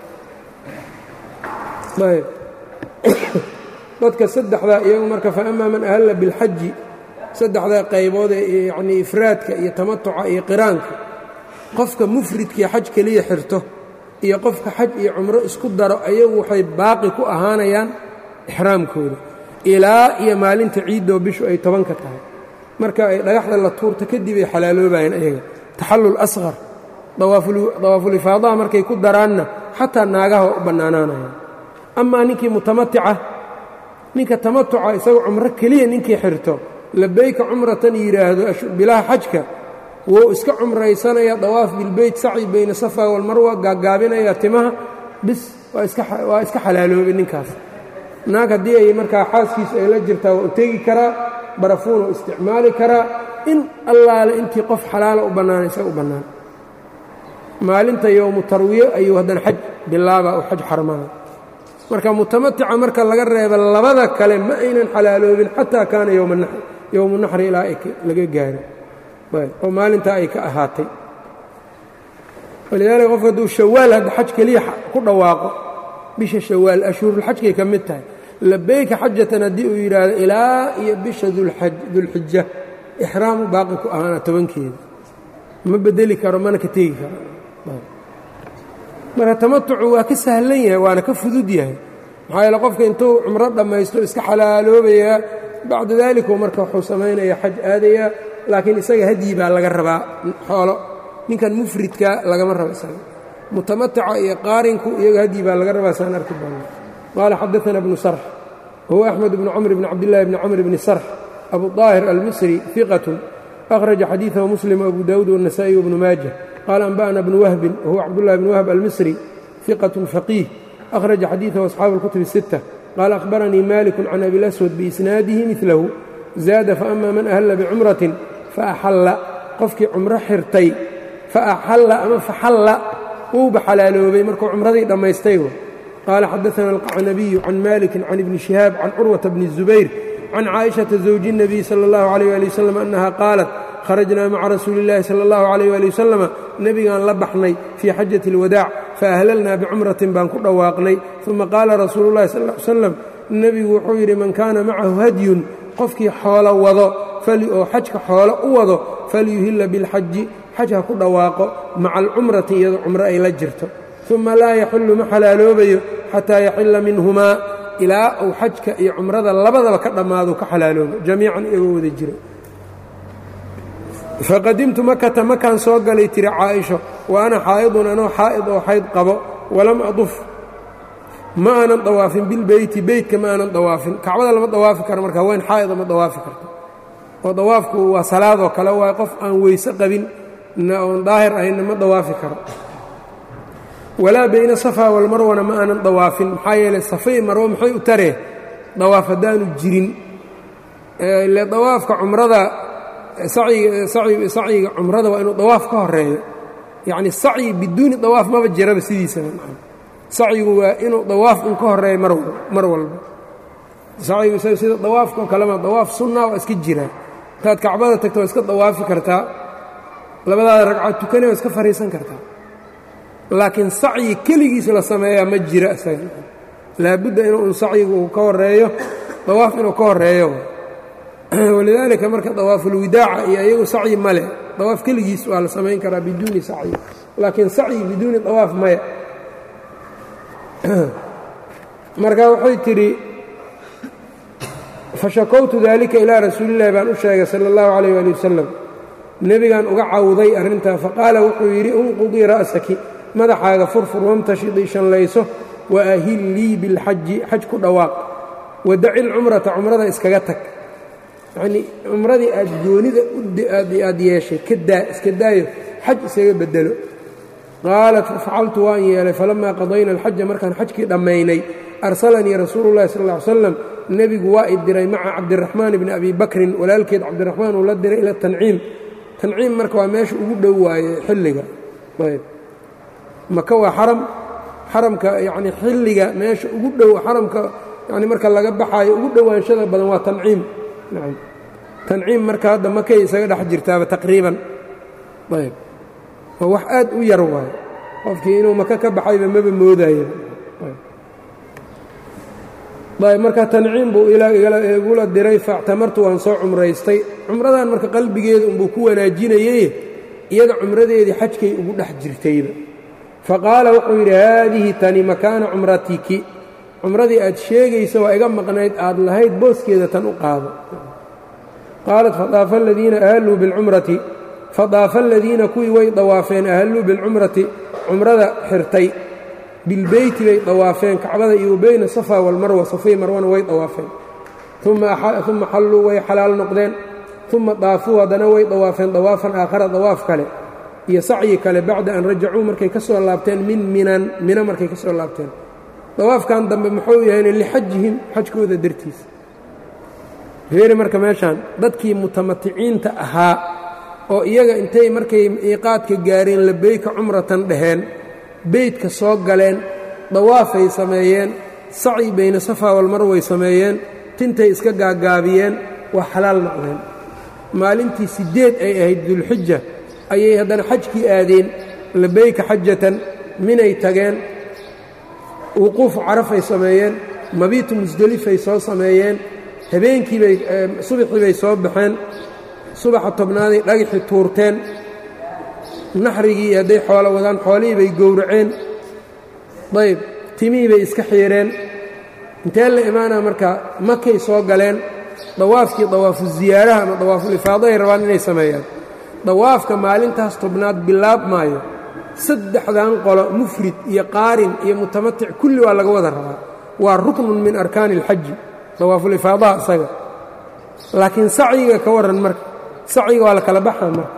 ayb dadka saddexdaa iyagu marka fa amaa man ahalla bilxaji saddexdaa qaybood ee yacnii ifraadka iyo tamatuca iyo qiraanka qofka mufridkii xaj keliya xirto iyo qofka xaj iyo cumro isku daro ayagu waxay baaqi ku ahaanayaan ixraamkooda ilaa iyo maalinta ciiddoo bishu ay tobanka tahay marka ay dhagaxda la tuurto kadib ay xalaaloobayeen ayaga taxallul asqar dawaafulifaadaha markay ku daraanna xataa naagaha waa u bannaanaanayaan amaa ninkii mutamatica ninka tamatuca isagoo cumro keliya ninkii xirto labayka cumratan yidhaahdo bilaha xajka wuu iska cumraysanaya dawaaf bilbeyt sacyi bayna safa walmarwa gaagaabinaya timaha bis waa iska xalaaloobay ninkaas naag haddii ay markaa xaaskiisu ay la jirtaa waa u tegi karaa barafuuna u isticmaali karaa in allaale intii qof xalaala u bannaana isaga u bannaan maalinta yowmu tarwiyo ayuu haddana xaj bilaaba u xaj xarmana marka mutamatica marka laga reeba labada kale ma aynan xalaaloobin xataa kaana yowmu naxri ilaa laga gaaro oo maalintaa ay ka ahaatay walidaalika qofka hadduu shawaal hadda xaj keliya ku dhawaaqo bisha shawaal ashhuurulxajkay ka mid tahay labayka xajatan haddii uu yidhaahdo ilaa iyo bisha dulxija ixraamu baaqi ku ahaana tobankeeda ma bedeli karo mana ka tegi karo marka tamatucu waa ka sahlan yahay waana ka fudud yahay maxaa yeele qofka intuu cumro dhammaysto iska xalaaloobayaa bacda daalikuu marka wuxuu samaynaya xaj aadayaa laakiin isaga hadyi baa laga rabaa xoolo ninkan mufridka lagama rabo isaga mutamataca iyo qaarinku iyaga hadyi baa laga rabaa saan arki doona qaala xadaana bnu sarx wahuwa axmed bnu camr bni cabdillahi bni camr bni sarx abu daahir almisri iqatun akhraja xadiidahu muslim abu dawuud wالnasaئي wbnu maaja qaala anba'na bnu wahbin wahuwa cabdullahi bn wahb almisri iqatun faqiih akhraja xadiidahu asxaabu اlkutub الsitta qaala akhbaranii maliku can abi laswad biisnaadihi midlahu zaada faama man ahalla bicumratin faaxalla qofkii cumro xirtay faaxalla ama faxalla wuuba xalaaloobay markuu cumradii dhammaystay qaala xadaana alqacnabiyu can malikin can ibni shihaab can curwata bni الzubayr can caaئiشhaةa zawji الnabiy salى اllahu عalيyه ali wasalam annaha qaalat kharajnaa maca rasuuli اllahi salى اllahu عalيyه ali wasalama nebigaan la baxnay fii xajaةi اlwadaac faahlalnaa bicumratin baan ku dhawaaqnay uma qaala rasuulu اllahi sal ly slam nebigu wuxuu yidhi man kaana macahu hadyun qofkii xoolo wado oo xajka xoolo u wado falyuhila biاlxaji xaj ha ku dhawaaqo maca alcumrati iyadoo cumro ay la jirto uma laa yaxillu ma xalaaloobayo xataa yaxila minhumaa ilaa uu xajka iyo cumrada labadaba ka dhammaado ka xalaaloobo jamiican iyagoo wada jiro faqadimtu makata makaan soo galay tiri caaisho wa ana xaa'idun anoo xaa'id oo xayd qabo walam aduf ma aanan dawaafin bilbeyti beytka ma aanan dawaafin kacbada lama dawaafi karo marka haween xaa'ida ma dawaafi karto oo dawaafku waa salaadoo kale waa qof aan weyse qabin oon daahir ahaynna ma dawaafi karo walaa bayna safa walmarwana ma aanan dawaafin maxaa yeeley safay marwo maxay u taree dawaaf haddaanu jirin ile dawaafka cumrada sacyiga cumrada waa inuu dawaaf ka horeeyo yacni sacyi biduuni dawaaf maba jiraba sidiisaba sacyigu waa inuu dawaaf un ka horeeyo mar walba sacyigu isaga sida dawaafkao kalema dawaaf sunna waa iska jiraa intaad kacbada tagto waa iska dawaafi kartaa labadaada ragcaad tukane waa iska fariisan kartaa laakiin sacyi keligiis la sameeyaa ma jira isaga laabudda inuu un sacyigu uu ka horeeyo dawaaf inuu ka horeeyo walidaalika marka dawaafulwidaaca iyo iyagu sacyi male dawaaf keligiis waa la samayn karaa biduuni sacyi laakiin sacyi biduuni dawaaf maya marka waxay tidhi fashakowtu dalika ilaa rasuulillahi baan u sheegay sala اllahu calayh ali wasalam nebigaan uga cawday arrintaa faqaala wuxuu yidhi unqudii ra'saki madaxaaga furfur wamtashidii shanlayso wa ahillii bilxaji xaj ku dhawaaq wadaci lcumrata cumrada iskaga tag yacnii cumradii aad goonida aad yeeshay ka daa iska daayo xaj isaga bedelo qaalat facaltu waan yeelay falamaa qadayna alxaja markaan xajkii dhammaynay arsalanii rasuulu llahi sal ll ly slam nebigu waa i diray maca cabdiraxmaan bni abi bakrin walaalkeed cabdiraxmaan uu la diray ila tanciim tanciim marka waa meesha ugu dhow waaye xilliga ayb maka waa xaram xaramka yacni xilliga meesha ugu dhow xaramka yani marka laga baxaayo ugu dhowaanshada badan waa tanciim nacam tanciim marka hadda makay isaga dhex jirtaaba taqriiban ayb waa wax aad u yar waayo qofkii inuu maka ka baxayba maba moodayo ayb marka tanciim buu igula diray faactamartu waan soo cumraystay cumradan marka qalbigeeda unbuu ku wanaajinayey iyada cumradeedii xajkay ugu dhex jirtayba faqaala wuxuu yidhi haadihi tani makaana cumratiki cumradii aad sheegaysa waa iga maqnayd aad lahayd booskeeda tan u qaado qaalat fadaafa aladiina ahalluu bilcumrati fadaafa aladiina kuwii way dawaafeen ahalluu bilcumrati cumrada xirtay bilbeyti bay dawaafeen kacbada iyo bayna safa walmarwa safay marwana way dawaafeen uma xalluu way xalaal noqdeen uma daafuu haddana way dawaafeen dawaafan aakhara dawaaf kale iyo sacyi kale bacda an rajacuu markay ka soo laabteen min minan mina markay ka soo laabteen dawaafkan dambe muxuu yahayna lixajihim xajkooda dartiisa feeri marka meeshaan dadkii mutamaticiinta ahaa oo iyaga intay markay iiqaadka gaareen labeyka cumratan dhaheen beydka soo galeen dawaafay sameeyeen sacyi bayna safa walmarway sameeyeen tintay iska gaagaabiyeen waa xalaal noqdeen maalintii siddeed ay ahayd dulxija ayay haddana xajkii aadeen labeyka xajatan minay tageen wuquufu carafay sameeyeen mabiitu musdelifay soo sameeyeen habeenkiibay subaxii bay soo baxeen subaxa tobnaaday dhagaxii tuurteen naxrigii hadday xoolo wadaan xoolihii bay gowraceen ayb timihii bay iska xiireen intee la imaanaa marka makay soo galeen dawaafkii dawaafu ziyaaraha ama dawaafulifaadahay rabaan inay sameeyaan dawaafka maalintaas tobnaad bilaab maayo saddexdan qolo mufrid iyo qaarin iyo mutamatic kulli waa laga wada rabaa waa ruknun min arkaani اlxaji dawaafulifaadaha isaga laakiin sacyiga ka warran marka sacyiga waa la kala baxaa marka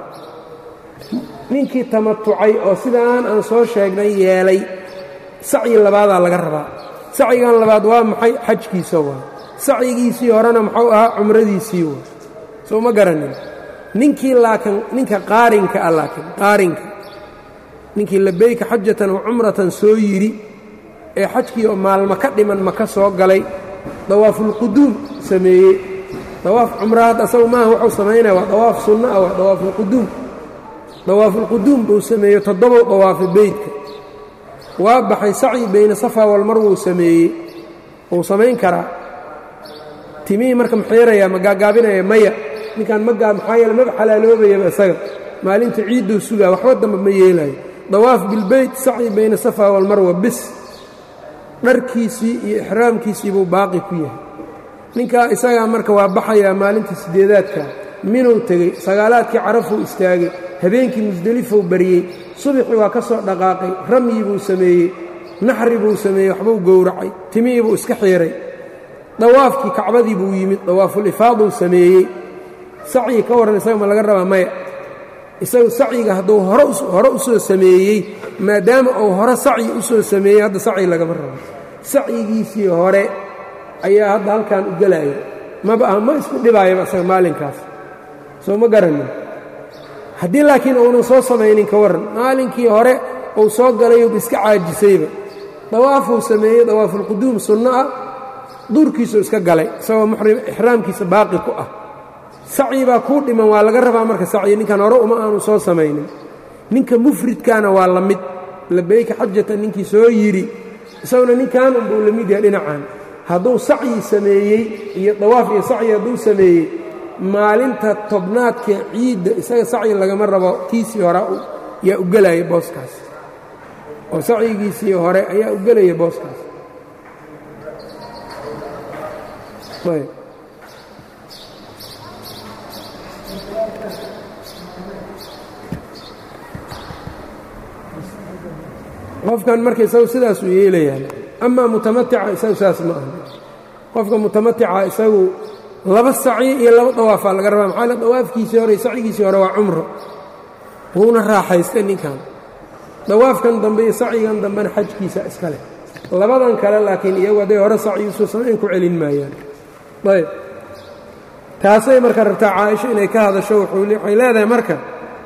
ninkii tamatucay oo sidaan aan soo sheegnay yeelay sacyi labaadaa laga rabaa sacyigan labaad waa maxay xajkiisa waa sacyigiisii horena muxuu ahaa cumradiisii waa soo ma garanin ninkii laakiin ninka qaarinka ah laakiin qaarinka ninkii labeyka xajatan wa cumratan soo yidhi ee xajkii oo maalmo ka dhiman maka soo galay dawaafulquduum sameeyey dawaaf cumraad asagu maaha wuxuu samaynaya waa dawaaf sunno ah waa dawaafulquduum dawaafulquduum buu sameeyey toddobow dawaafa beydka waa baxay sacyi bayna safa walmar wuu sameeyey wuu samayn karaa timihii marka maxiirayaa ma gaagaabinaya maya ninkaan magaa maxaa yeele maba xalaaloobayaba isaga maalinta ciidduu sugaa waxba damba ma yeelayo dawaaf bilbeyt sacyi bayna safa walmarwa bis dharkiisii iyo ixraamkiisii buu baaqi ku yahay ninkaa isagaa marka waa baxayaa maalinta siddeedaadka minuu tegey sagaalaadkii carafuu istaagay habeenkii musdelifou baryey subaxii waa ka soo dhaqaaqay ramyi buu sameeyey naxri buu sameeyey waxbuu gowracay timihii buu iska xiiray dawaafkii kacbadii buu yimid dawaafulifaaduu sameeyey sacyi ka warran isaga ma laga rabaa maya isagu sacyiga hadduu hore u soo sameeyey maadaama uu hore sacyi u soo sameeyey hadda sacyi lagama rabo sacyigiisii hore ayaa hadda halkan u gelaya maba ah ma isku dhibaayaba isaga maalinkaas soo ma garanin haddii laakiin uunan soo samaynin ka warran maalinkii hore uu soo galayuuba iska caajisayba dawaafuu sameeyey dawaafulquduum sunno ah duurkiisuu iska galay isagoo muxrim ixraamkiisa baaqi ku ah sacyi baa kuu dhiman waa laga rabaa marka sacyi ninkan hore uma aanu soo samaynin ninka mufridkaana waa la mid labeyka xajatan ninkii soo yidhi isaguna ninkan unbuu la mid yahay dhinacan hadduu sacyi sameeyey iyo dawaaf iyo sacyi hadduu sameeyey maalinta tobnaadka ciidda isaga sacyi lagama rabo kiisii hore yaa u gelaya booskaas oo sacyigiisii hore ayaa u gelaya booskaas qofkan marka isagu sidaasuu yeelayaa amaa mutamatica isagu saas ma aha qofka mutamatica isagu laba sacyi iyo laba dawaafaa laga rabaa maxaa le dawaafkiisii hore iyo sacyigiisii hore waa cumro wuuna raaxaystay ninkan dawaafkan dambe iyo sacyigan dambena xajkiisa iska leh labadan kale laakiin iyagu hadday hore sacyiisu samayn ku celin maayaan ayb taasay marka rabtaa caaisha inay ka hadasho waxay leedahay marka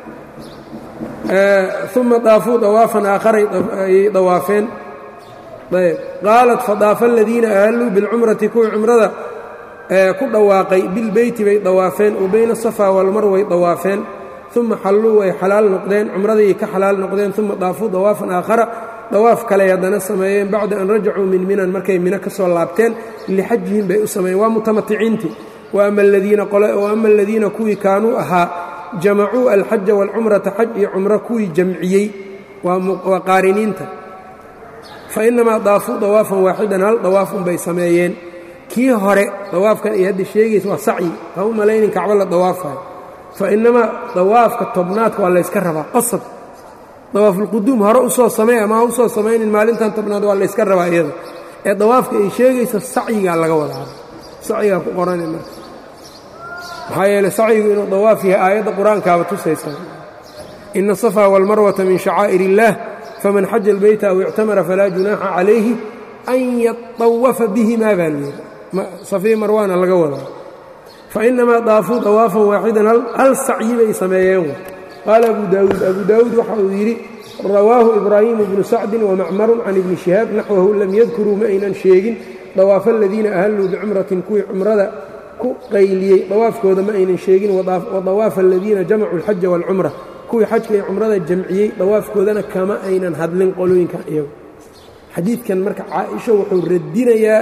uma daafuu dawaafan aakharay ayay dawaafeen ayb qaalat fadaafa aladiina ahalluu bilcumrati kuwii cumrada ku dhawaaqay bilbeyti bay dawaafeen wa bayna asafaa walmarwa way dawaafeen uma xalluu way xalaal noqdeen cumradayay ka xalaal noqdeen uma daafuu dawaafan aakhara dawaaf kaley haddana sameeyeen bacda an rajacuu min minan markay mino ka soo laabteen lixajihim bay u sameeyeen waa mutamaticiintii waama aladiina kuwii kaanuu ahaa jamacuu alxaja waalcumrata xaj iyo cumro kuwii jamciyey waa qaariniinta fa inamaa daafuu dawaafan waaxidan hal dawaafun bay sameeyeen kii hore dawaafkan ay hadda sheegaysa waa sacyi ha u malaynin kacbo la dawaafayo fa inamaa dawaafka tobnaadka waa layska rabaa qasab dawaafulquduum hore usoo samey ama ha usoo samaynin maalintan tobnaad waa layska rabaa iyada ee dawaafka ay sheegaysa sacyigaa laga wadaa sacyigaa ku qorana marka maxaa yeeley sacyigu inuu dawaaf yahay aayadda qur-aankaaba tusaysa ina asafaa waalmarwata min shacaa'ir illaah faman xaja albayta aw ictamara falaa junaaxa calayhi an yatawafa bihimaa baa layidhi safii marwaana laga wadaa fa inamaa daafuu dawaafan waaxidan hal sacyi bay sameeyeen qaala abu daawuud abu daawuud waxa uu yidhi rawaahu ibraahimu bnu sacdin wamacmarun can ibni shihaab naxwahu lam yadkuruu ma aynan sheegin dawaafa aladiina ahalluu bicumratin kuwii cumrada ku qayliyey dawaafkooda ma aynan sheegin wadawaafa aladiina jamacuu alxaja waalcumra kuwii xajka iyo cumrada jamciyey dawaafkoodana kama aynan hadlin qolooyinkan iyagu xadiidkan marka caaisha wuxuu radinayaa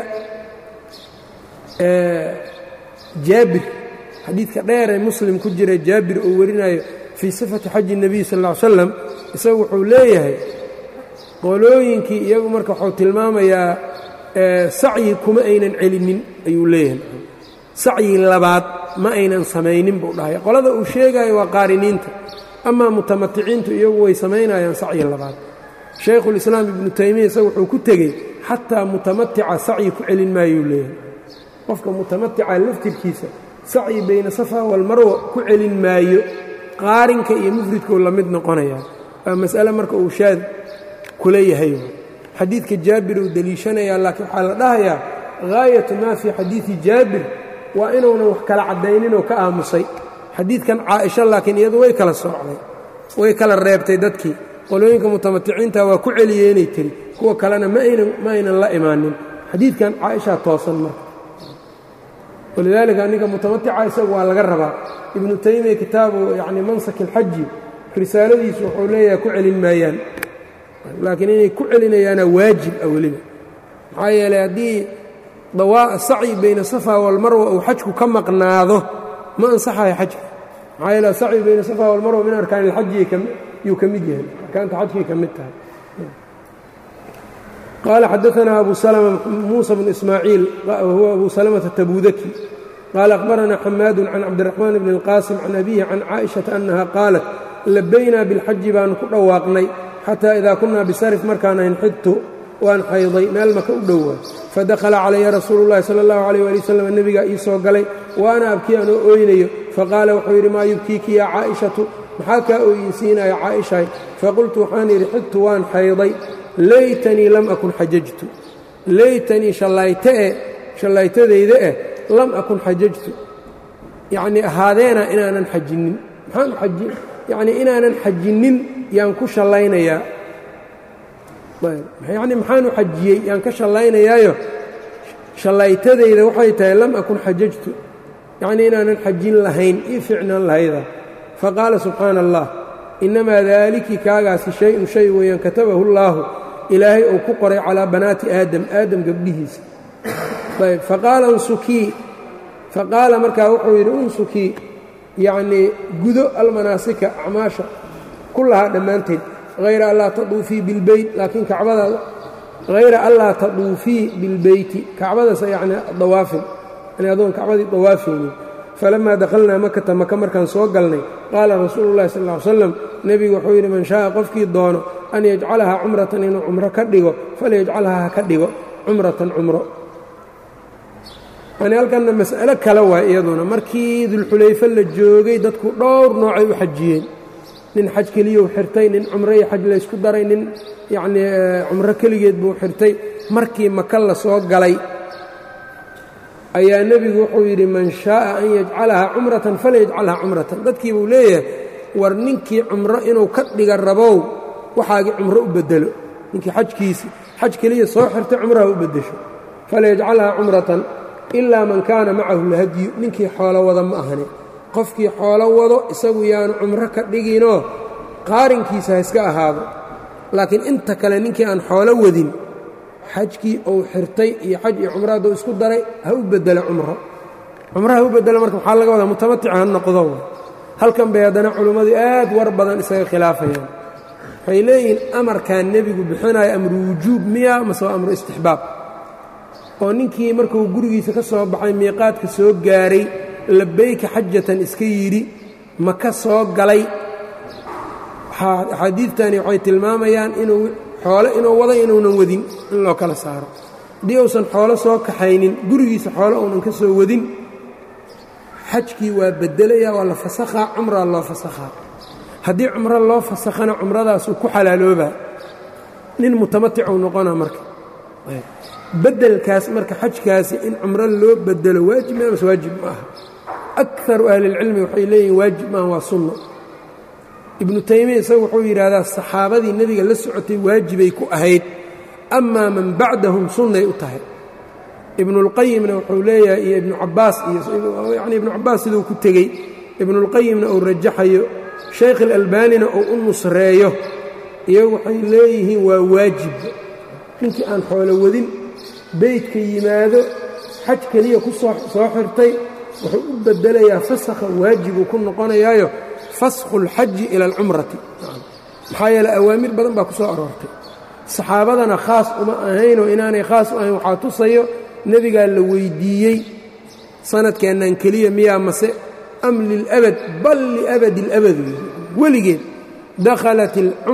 jaabir xadiidka dheeree muslim ku jira jaabir uu warinayo fii sifati xaji الnabiy sal ا ly slam isagu wuxuu leeyahay qolooyinkii iyagu marka wuxuu tilmaamayaa sacyi kuma aynan celinin ayuu leeyahay sacyi labaad ma aynan samaynin buu dhahay qolada uu sheegayo waa qaariniinta amaa mutamaticiintu iyagu way samaynayaan sacyi labaad shaykhulislaam ibnu taymiya isagu wuxuu ku tegey xataa mutamatica sacyi ku celin maayuu leeyahay qofka mutamatica laftirkiisa sacyi bayna safa walmarwa ku celin maayo qaarinka iyo mufridkuu la mid noqonayaa waa mas'ale marka uu shaad kula yahay xadiidka jaabir uu deliishanayaa laakiin waxaa la dhahayaa haayatu maa fii xadiidi jaabir waa inuunan wax kala caddayninoo ka aamusay xadiidkan caaisha laakiin iyadu way kala soocday way kala reebtay dadkii qolooyinka mutamaticiinta waa ku celiyeenay tiri kuwa kalena ma aynan la imaanin xadiidkan caaishaa toosan marka walidaalika ninka mutamatica isagu waa laga rabaa ibnu taymiya kitaabu yani mansak alxaji risaaladiisu wuxuu leeyahay ku celin maayaan laakiin inay ku celinayaana waajib ah weliba maxaa yeeley haddii sacyi bayna safa walmarwa uu xajku ka maqnaado ma ansaxayo xajka maxaa yeele sacyi bayna safa walmarwa min arkaan ilxaji yuu ka mid yahay arkaanta xajkay ka mid tahay qaala xadaanaa abu salma muusa bnu ismaaciil wahuwa abu salamata tabudaki qaala akhbaranaa xamaadu can cabdiraxmaan bni اlqaasim can abihi can caaئiشhaةa annaha qaalat labaynaa bilxaji baanu ku dhawaaqnay xataa idaa kunaa bisarif markaan ahayn xidtu waan xayday meel maka u dhowaa fadakhala calaya rasuulu اllahi salى اllahu عalيh ali wasalam nebigaa ii soo galay wa ana abkii anoo ooynayo faqaala wuxuu yidhi maa yubkiiki yaa caa'ishatu maxaa kaa ooyinsiinaya caaishahay faqultu waxaan yidhi xidtu waan xayday laytanii lam akun xajajtu laytanii shallayte eh shallaytadayda eh lam akun xajajtu yacnii ahaadeena inaanan xajinnin maxaan aji yacnii inaanan xajinnin yaan ku shallaynayaa yacnii maxaanu xajiyey yaan ka shallaynayaayo shallaytadayda waxay tahay lam akun xajajtu yacnii inaanan xajin lahayn ii ficnaan lahayda faqaala subxaana allah innamaa daaliki kaagaasi shay-un shay weeyaan katabahu llaahu ilaahay uu ku qoray calaa banaati aadam aadam gabdhihiisa ayb faqaala unsukii faqaala markaa wuxuu yidhi unsukii yacnii gudo almanaasika acmaasha kullahaa dhammaanteed hayra anlaa taduufii bilbeyt laakiin kacbadaada hayra anlaa taduufii bilbeyti kacbadasa yacni dawaafin yani adoon kacbadii dawaafaynin falamaa dakhalnaa makata maka markaan soo galnay qaala rasuulu llahi sal ll ly slam nebigu wuxuu yidhi man shaaa qofkii doono an yajcalahaa cumratan inuu cumro ka dhigo falyajcalhaa ha ka dhigo cumratan cumro yani halkanna mas'alo kale waay iyaduna markii dulxulayfe la joogay dadku dhowr noocay u xajiyeen nin xaj keliyou xirtay nin cumro iyo xaj laysku daray nin yacnii cumro keligeed buu xirtay markii maka la soo galay ayaa nebigu wuxuu yidhi man shaaa an yajcalahaa cumratan falayajcalhaa cumratan dadkii buu leeyahay war ninkii cumro inuu ka dhiga rabow waxaagii cumro u bedelo ninkii xajkiisi xaj keliya soo xirtay cumraha u beddesho falayajcalhaa cumratan ilaa man kaana macahu lhadyu ninkii xoolo wada ma ahani qofkii xoolo wado isagu yaanu cumro ka dhiginoo qaarinkiisa ha iska ahaado laakiin inta kale ninkii aan xoolo wadin xajkii uu xirtay iyo xaj iyo cumro hadduu isku daray ha u bedelo cumro cumro ha u bedelo marka waxaa laga wadaa mutamatic ha noqdo halkan bay haddana culimmadu aad war badan isaga khilaafayaan waxay leeyihiin amarkaa nebigu bixinayo amru wujuub miya mase waa amru istixbaab oo ninkii markuu gurigiisa ka soo baxay miiqaadka soo gaaray labayka xajatan iska yidhi ma ka soo galay axaadiidtani waxay tilmaamayaan inuu xoolo inuu wada inuunan wadin in loo kala saaro haddii uusan xoolo soo kaxaynin gurigiisa xoolo uunan ka soo wadin xajkii waa beddelaya waa la fasakhaa cumraa loo fasakhaa haddii cumro loo fasakhana cumradaasuu ku xalaaloobaa nin mutamaticuu noqona marka beddelkaas marka xajkaasi in cumro loo bedelo waajib ma mase waajib ma aha akaru ahlilcilmi waxay leeyihin waajib maaha waa sunno ibnu taymiya isagu wuxuu yidhaahdaa saxaabadii nebiga la socotay waajibay ku ahayd amaa man bacdahum sunnay u tahay ibnuulqayimna wuxuu leeyahay iyo ibnu cabbaas iyoyani ibnu cabbaas siduu ku tegey ibnuulqayimna uu rajaxayo shaykh alalbaanina uu u nusreeyo iyagu waxay leeyihiin waa waajib ninkii aan xoolo wadin beydka yimaado xaj keliya ku soo xirtay wuxuu u bedelayaa fasakha waajibuu ku noqonayaayo faskhu اlxaji ila alcumrati maxaa yeele awaamir badan baa ku soo aroortay saxaabadana khaas uma ahaynoo inaanay khaas u ahayn waxaa tusayo nebigaa la weyddiiyey sanadkeennan keliya miyaa mase am lilabad bal liabadi اlabad weligeed dakhalat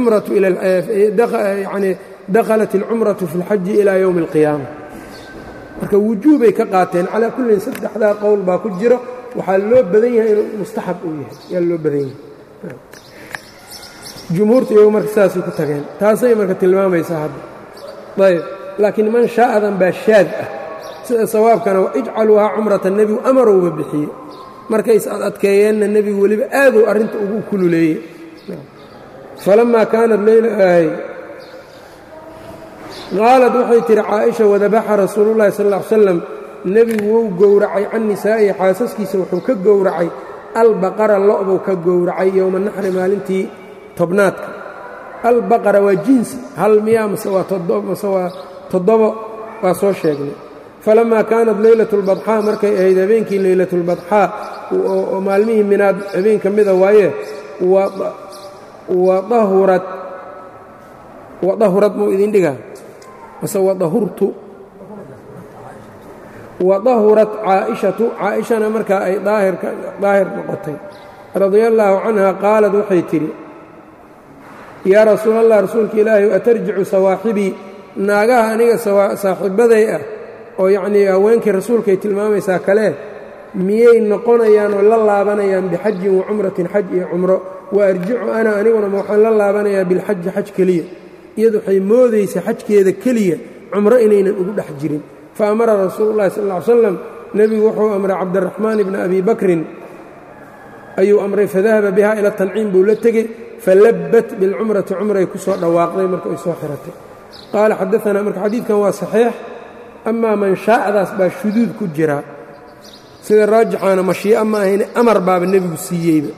yani dakhalat اlcumratu fi اlxaji ilaa yowmi اlqiyaama marka wujuubay ka qaateen calaa kullin saddexdaa qowl baa ku jiro waxaa loo badan yahay inuu mustaxab uu yahay yaa loo badan yahay jumhuurta iyagu marka sidaasay ku tageen taasay marka tilmaamaysaa hadda ayb laakiin man shaa'adan baa shaad ah sida sawaabkana wa ijcaluuhaa cumrata nebigu amarowba bixiyey markay is ad adkeeyeenna nebigu weliba aaduu arrinta ugu kululeeyey falammaa kaanat leylahay qaalad waxay tihi caaisha wadabaxa rasuulullahi sal ll ly slam nebigu wou gowracay can nisaa'ihi xaasaskiisa wuxuu ka gowracay albaqara lo'buu ka gowracay yowma naxri maalintii tobnaadka albaqara waa jinsi hal miyaa mase waa mase waa toddobo waa soo sheegnay falammaa kaanat leylatu lbadxaa markay ahayd habeenkii leylatulbadxaa oo maalmihii minaad habeen ka mida waaye wadahurad wadahurad muu idin dhigaa mase wadahurtu wadahurat caaishatu caaishana markaa ay daahir noqotay radia allaahu canha qaalad waxay tidhi yaa rasuul allah rasuulka ilaahi atarjicu sawaaxibii naagaha aniga saaxiibbaday ah oo yacnii haweenkii rasuulkay tilmaamaysaa kale miyay noqonayaan oo la laabanayaan bixajin wa cumratin xaj iyo cumro wa arjicu ana aniguna ma waxaan la laabanayaa bilxaji xaj keliya iyadu waxay moodaysaa xajkeeda keliya cumro inaynan ugu dhex jirin fa amara rasuulu llahi sal ll ly slam nebigu wuxuu amray cabdiraxmaan ibna abi bakrin ayuu amray fadahaba biha ila tanciim buu la tegey falabbat bilcumrati cumray ku soo dhawaaqday marka ay soo xiratay qaala xadaanaa marka xadiidkan waa saxiix amaa manshaa'adaas baa shuduud ku jira sida raajixaana mashii'a ma ahayne amar baaba nebigu siiyeyba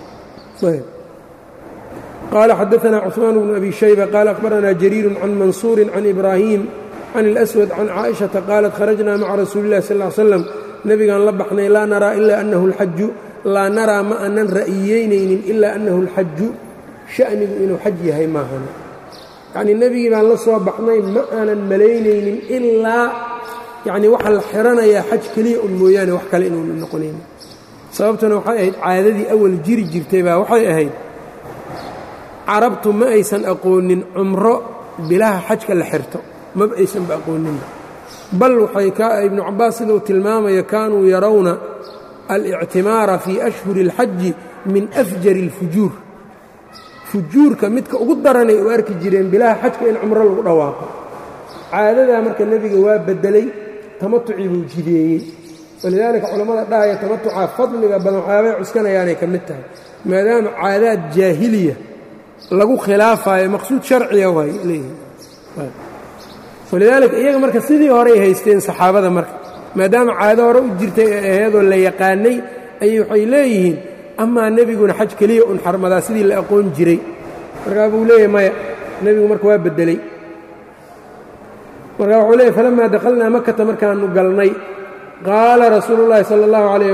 qaala xadaanaa cuثmaan bnu abi shayba qaala akhbaranaa jariiru can mansuurin can ibraahim can اlأswad can caaئiشhaةa qaalat kharajnaa maca rasuuli اllahi sal ly slam nebigaan la baxnay laa naraa ila annahu اlxaju laa naraa ma aanan ra'iyeynaynin ilaa annahu اlxaju sha'nigu inuu xaj yahay maahan yacnii nebigii baan la soo baxnay ma aanan malaynaynin ilaa yacnii waxaa la xiranayaa xaj keliya un mooyaane wax kale inuuna noqonaynin sababtuna waxay ahayd caadadii awal jiri jirtay baa waxay ahayd carabtu ma aysan aqoonin cumro bilaha xajka la xirto maba aysanba aqooninba bal waxay ka ibnu cabbaas siduu tilmaamaya kaanuu yarawna alictimaara fii ashhuri اlxaji min afjari اlfujuur fujuurka midka ugu daranay u arki jireen bilaha xajka in cumro lagu dhawaaqo caadadaa marka nebiga waa beddelay tamatucii buu jideeyey walidaalika culammada dhahaya tamatucaa fadliga badan waxyaabay cuskanayaanay ka mid tahay maadaama caadaad jaahiliya lagu khilaafayo maqsuud sharciya waay leeyihin walidaalika iyaga marka sidii horey haysteen saxaabada marka maadaama caado hore u jirtay ee aheedoo la yaqaanay ayay waxay leeyihiin amaa nebiguna xaj keliya un xarmadaa sidii la aqoon jiray markaa buu leeyahy maya nebigu marka waa beddeley markaa wuxuu leeyahy falamaa dakhalnaa makata markaannu galnay qaala rasuulu llaahi sala allahu calayh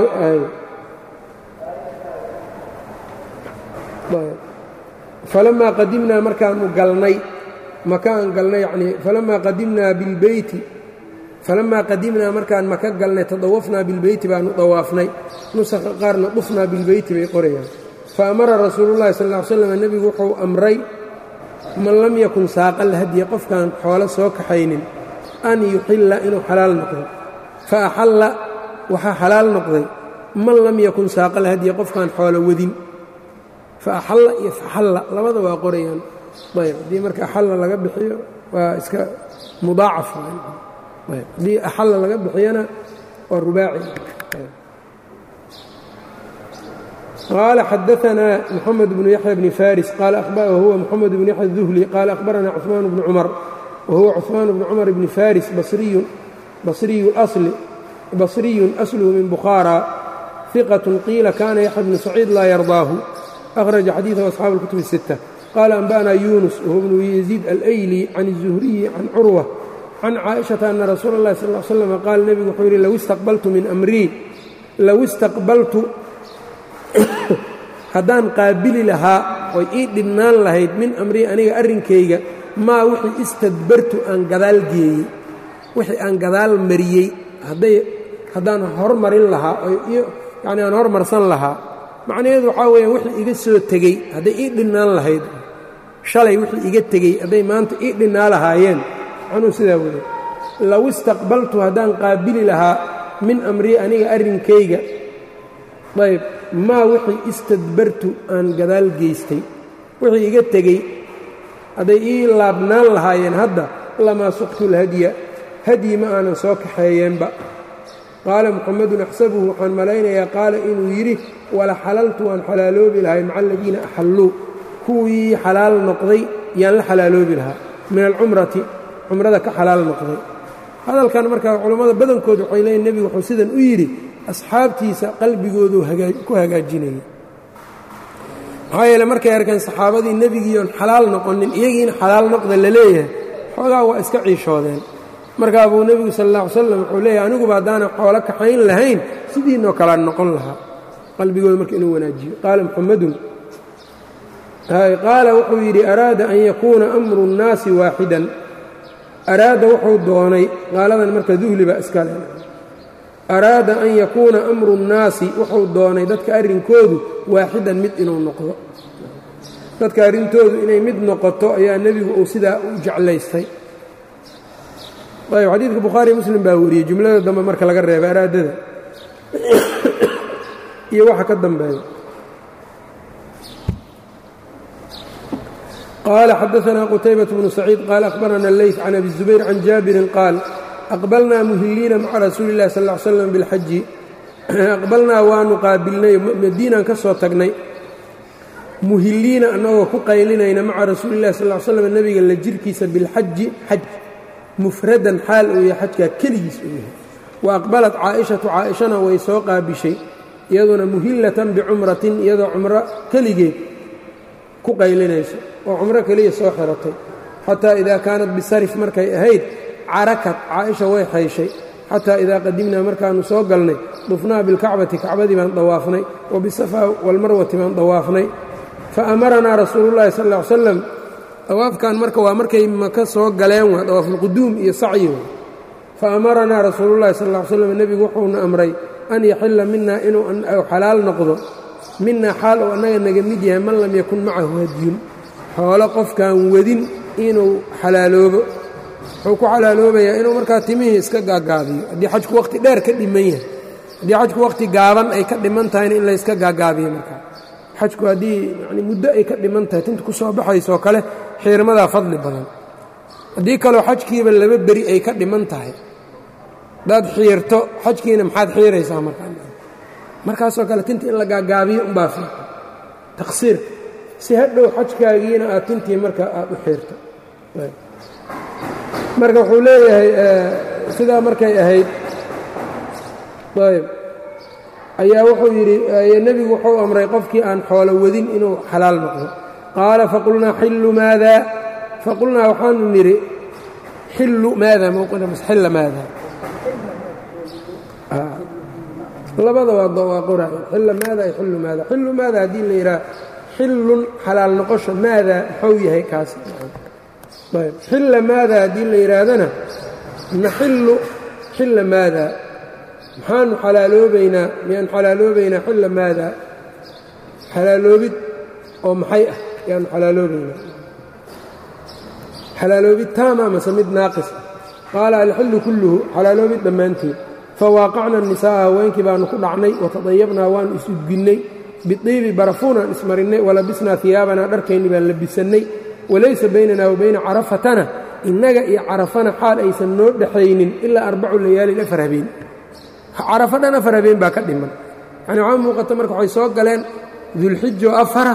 falamaa qadimnaa markaannu galnay maka aan galnay yacnii falamaa qadimnaa bilbeyti falamaa qadimnaa markaan maka galnay tadawafnaa bilbeyti baannu dawaafnay nusakha qaarna dhufnaa bilbeyti bay qorayaan fa amara rasuulullahi sal ll ly slam nebigu wuxuu amray man lam yakun saaqal hadiya qofkaan xoolo soo kaxaynin an yuxilla inuu xalaal noqdo fa axalla waxaa xalaal noqday man lam yakun saaqal hadiya qofkaan xoolo wadin fa axalla iyo faxalla labada waa qorayaan ayb haddii marka axalla laga bixiyo waa iska mudaacaf haddii axalla laga bixiyana waa rubaaci qaala xadaanaa moxamed bnu yaxya bni faris wahuwa moxamed bnu yaxya duhli qaala akhbaranaa cuثmaan bnu cumar wahuwa cuثmaan bnu cumar bni faris basriyun asluhu min bukhaara ثiqaة qiila kana yaxya bnu saciid laa yardaahu أkhraja xadiiثahu asxaabu اlkutub الsiتة qaala anba'na yunus wahuwa bnu yaziid alayli can الzuhriyi can curwa can caaئiشhaةa ana rasuula اllahi sal ا slm qaala nebigu wuxuu yidhi low istaqbaltu min amrii low istaqbaltu haddaan qaabili lahaa oy ii dhibnaan lahayd min amrii aniga arrinkayga maa wixii istadbartu aan gadaal geeyey wixii aan gadaal mariyey hadday haddaan hormarin lahaa yacni aan hormarsan lahaa macnaheedu waxaa weeyaan wixii iga soo tegey hadday ii dhinnaan lahayd shalay wixii iga tegey hadday maanta ii dhinnaa lahaayeen macnuu sidaa weeye low istaqbaltu haddaan qaabili lahaa min amrii aniga arrinkayga ayb maa wixii istadbartu aan gadaal geystay wixii iga tegey hadday ii laabnaan lahaayeen hadda lamaa suqtu lhadya hadyi ma aanan soo kaxeeyeenba qaala muxamedun axsabuhu waxaan malaynayaa qaala inuu yidhi wala xalaltu waan xalaaloobi lahay maca aladiina axalluu kuwii xalaal noqday yaan la xalaaloobi lahaa min alcumrati cumrada ka xalaal noqday hadalkan markaa culammada badankood waxay leeyiin nebigu wuxuu sidan u yidhi asxaabtiisa qalbigoodu ku hagaajinaya maxaa yeele markay arkeen saxaabadii nebigiiyoon xalaal noqonin iyagiina xalaal noqda la leeyahay xoogaa waa iska ciishoodeen markaa buu nebigu sal alla ly slam wuxuu leeyahay aniguba haddaanan xoolo kaxayn lahayn sidiinoo kalaan noqon lahaa qalbigooda marka inuu wanaajiyo qaala muxamedun qaala wuxuu yidhi araada an yakuuna amru اnnaasi waaxidan araada wuxuu doonay qaaladan marka duhli baa iskale araada an yakuuna amru اnnaasi wuxuu doonay dadka arrinkoodu waaxidan mid inuu noqdo dadka arrintoodu inay mid noqoto ayaa nebigu uu sidaa u jeclaystay ayb xadiidka bukhaariy muslim baa wariyey jumlada dambe marka laga reebay araadada iyo waxa ka dambeeya qaala xadaanaa qutaybaة bnu saciid qaala akhbarana leyt can abi الzubayr can jaabirin qaal aqbalnaa muhiliina maca rasuuli اllahi sal ly slam bilxaji aqbalnaa waanu qaabilnay madiinaan ka soo tagnay muhiliina annagoo ku qaylinayna maca rasuuli اllahi sal l slam nebiga la jirkiisa bilxaji xaj mufradan xaal uu yahay xajkaa keligiis uu yahay wa aqbalat caa'ishatu caa'ishana way soo qaabishay iyaduna muhillatan bicumratin iyadoo cumro keligeed ku qaylinayso oo cumro keliya soo xiratay xataa idaa kaanat bisarif markay ahayd carakat caaisha way xayshay xataa idaa qadimnaa markaannu soo galnay dufnaa bilkacbati kacbadii baan dawaafnay wa bisafaa walmarwati baan dawaafnay fa amaranaa rasuulu llahi sal ll ly slam dawaafkan marka waa markay maka soo galeen waa dawaafulquduum iyo sacyi fa amaranaa rasuulullahi sal ll ly slam nebigu wuxuuna amray an yaxilla minaa inuu xalaal noqdo minaa xaal uu annaga naga mid yahay man lam yakun macahu hadyun xoolo qofkaan wadin inuu xalaaloobo wuxuu ku xalaaloobayaa inuu markaa timihii iska gaagaabiyo haddii xajku wakhti dheer ka dhiman yahay haddii xajku wakhti gaaban ay ka dhiman tahayna in layska gaagaabiyo markaa xajku haddii yani muddo ay ka dhiman tahay tinta ku soo baxaysoo kale xiirmadaa fadli badan haddii kaleo xajkiiba laba beri ay ka dhiman tahay haddaad xiirto xajkiina maxaad xiiraysaa markaa markaasoo kale tinta in la gaagaabiyo unbaa fiican taqsiirka si hadhow xajkaagiina aad tintii marka aad u xiirto marka wuxuu leeyahay sidaa markay ahayd ayb ayaa wuxuu yidhi nebigu wuxuu amray qofkii aan xoolo wadin inuu xalaal noqdo qaala faqulnaa xillu maada faqulnaa waxaanu nidhi xillu maada mawqinamas xilla maada labada waa qoraay xilla maada ay xillu maada xillu maada haddii la yidhaha xillun xalaal noqosho maada muxuu yahay kaas ayb xilla maada haddii la yidhaahdana naxillu xilla maada maxaanu xalaaloobaynaa miyaan xalaaloobaynaa xilla maada xalaaloobid oo maxay ah yaanu xalaaloobaynaa xalaaloobid taama mase mid naaqis ah qaala alxillu kulluhu xalaaloobid dhammaanteed fawaaqacna nisaa'a haweenkii baanu ku dhacnay watadayabnaa waanu isudginnay bidiibi barafuunaan ismarinnay walabisnaa hiyaabanaa dharkayni baan labisannay walaysa baynanaa wa bayna carafatana innaga iyo carafana xaal aysan noo dhexaynin ilaa arbacu layaalin afar habeen carafo dhan afar habeen baa ka dhiman yacni waxaa muuqata marka waxay soo galeen dulxijo afara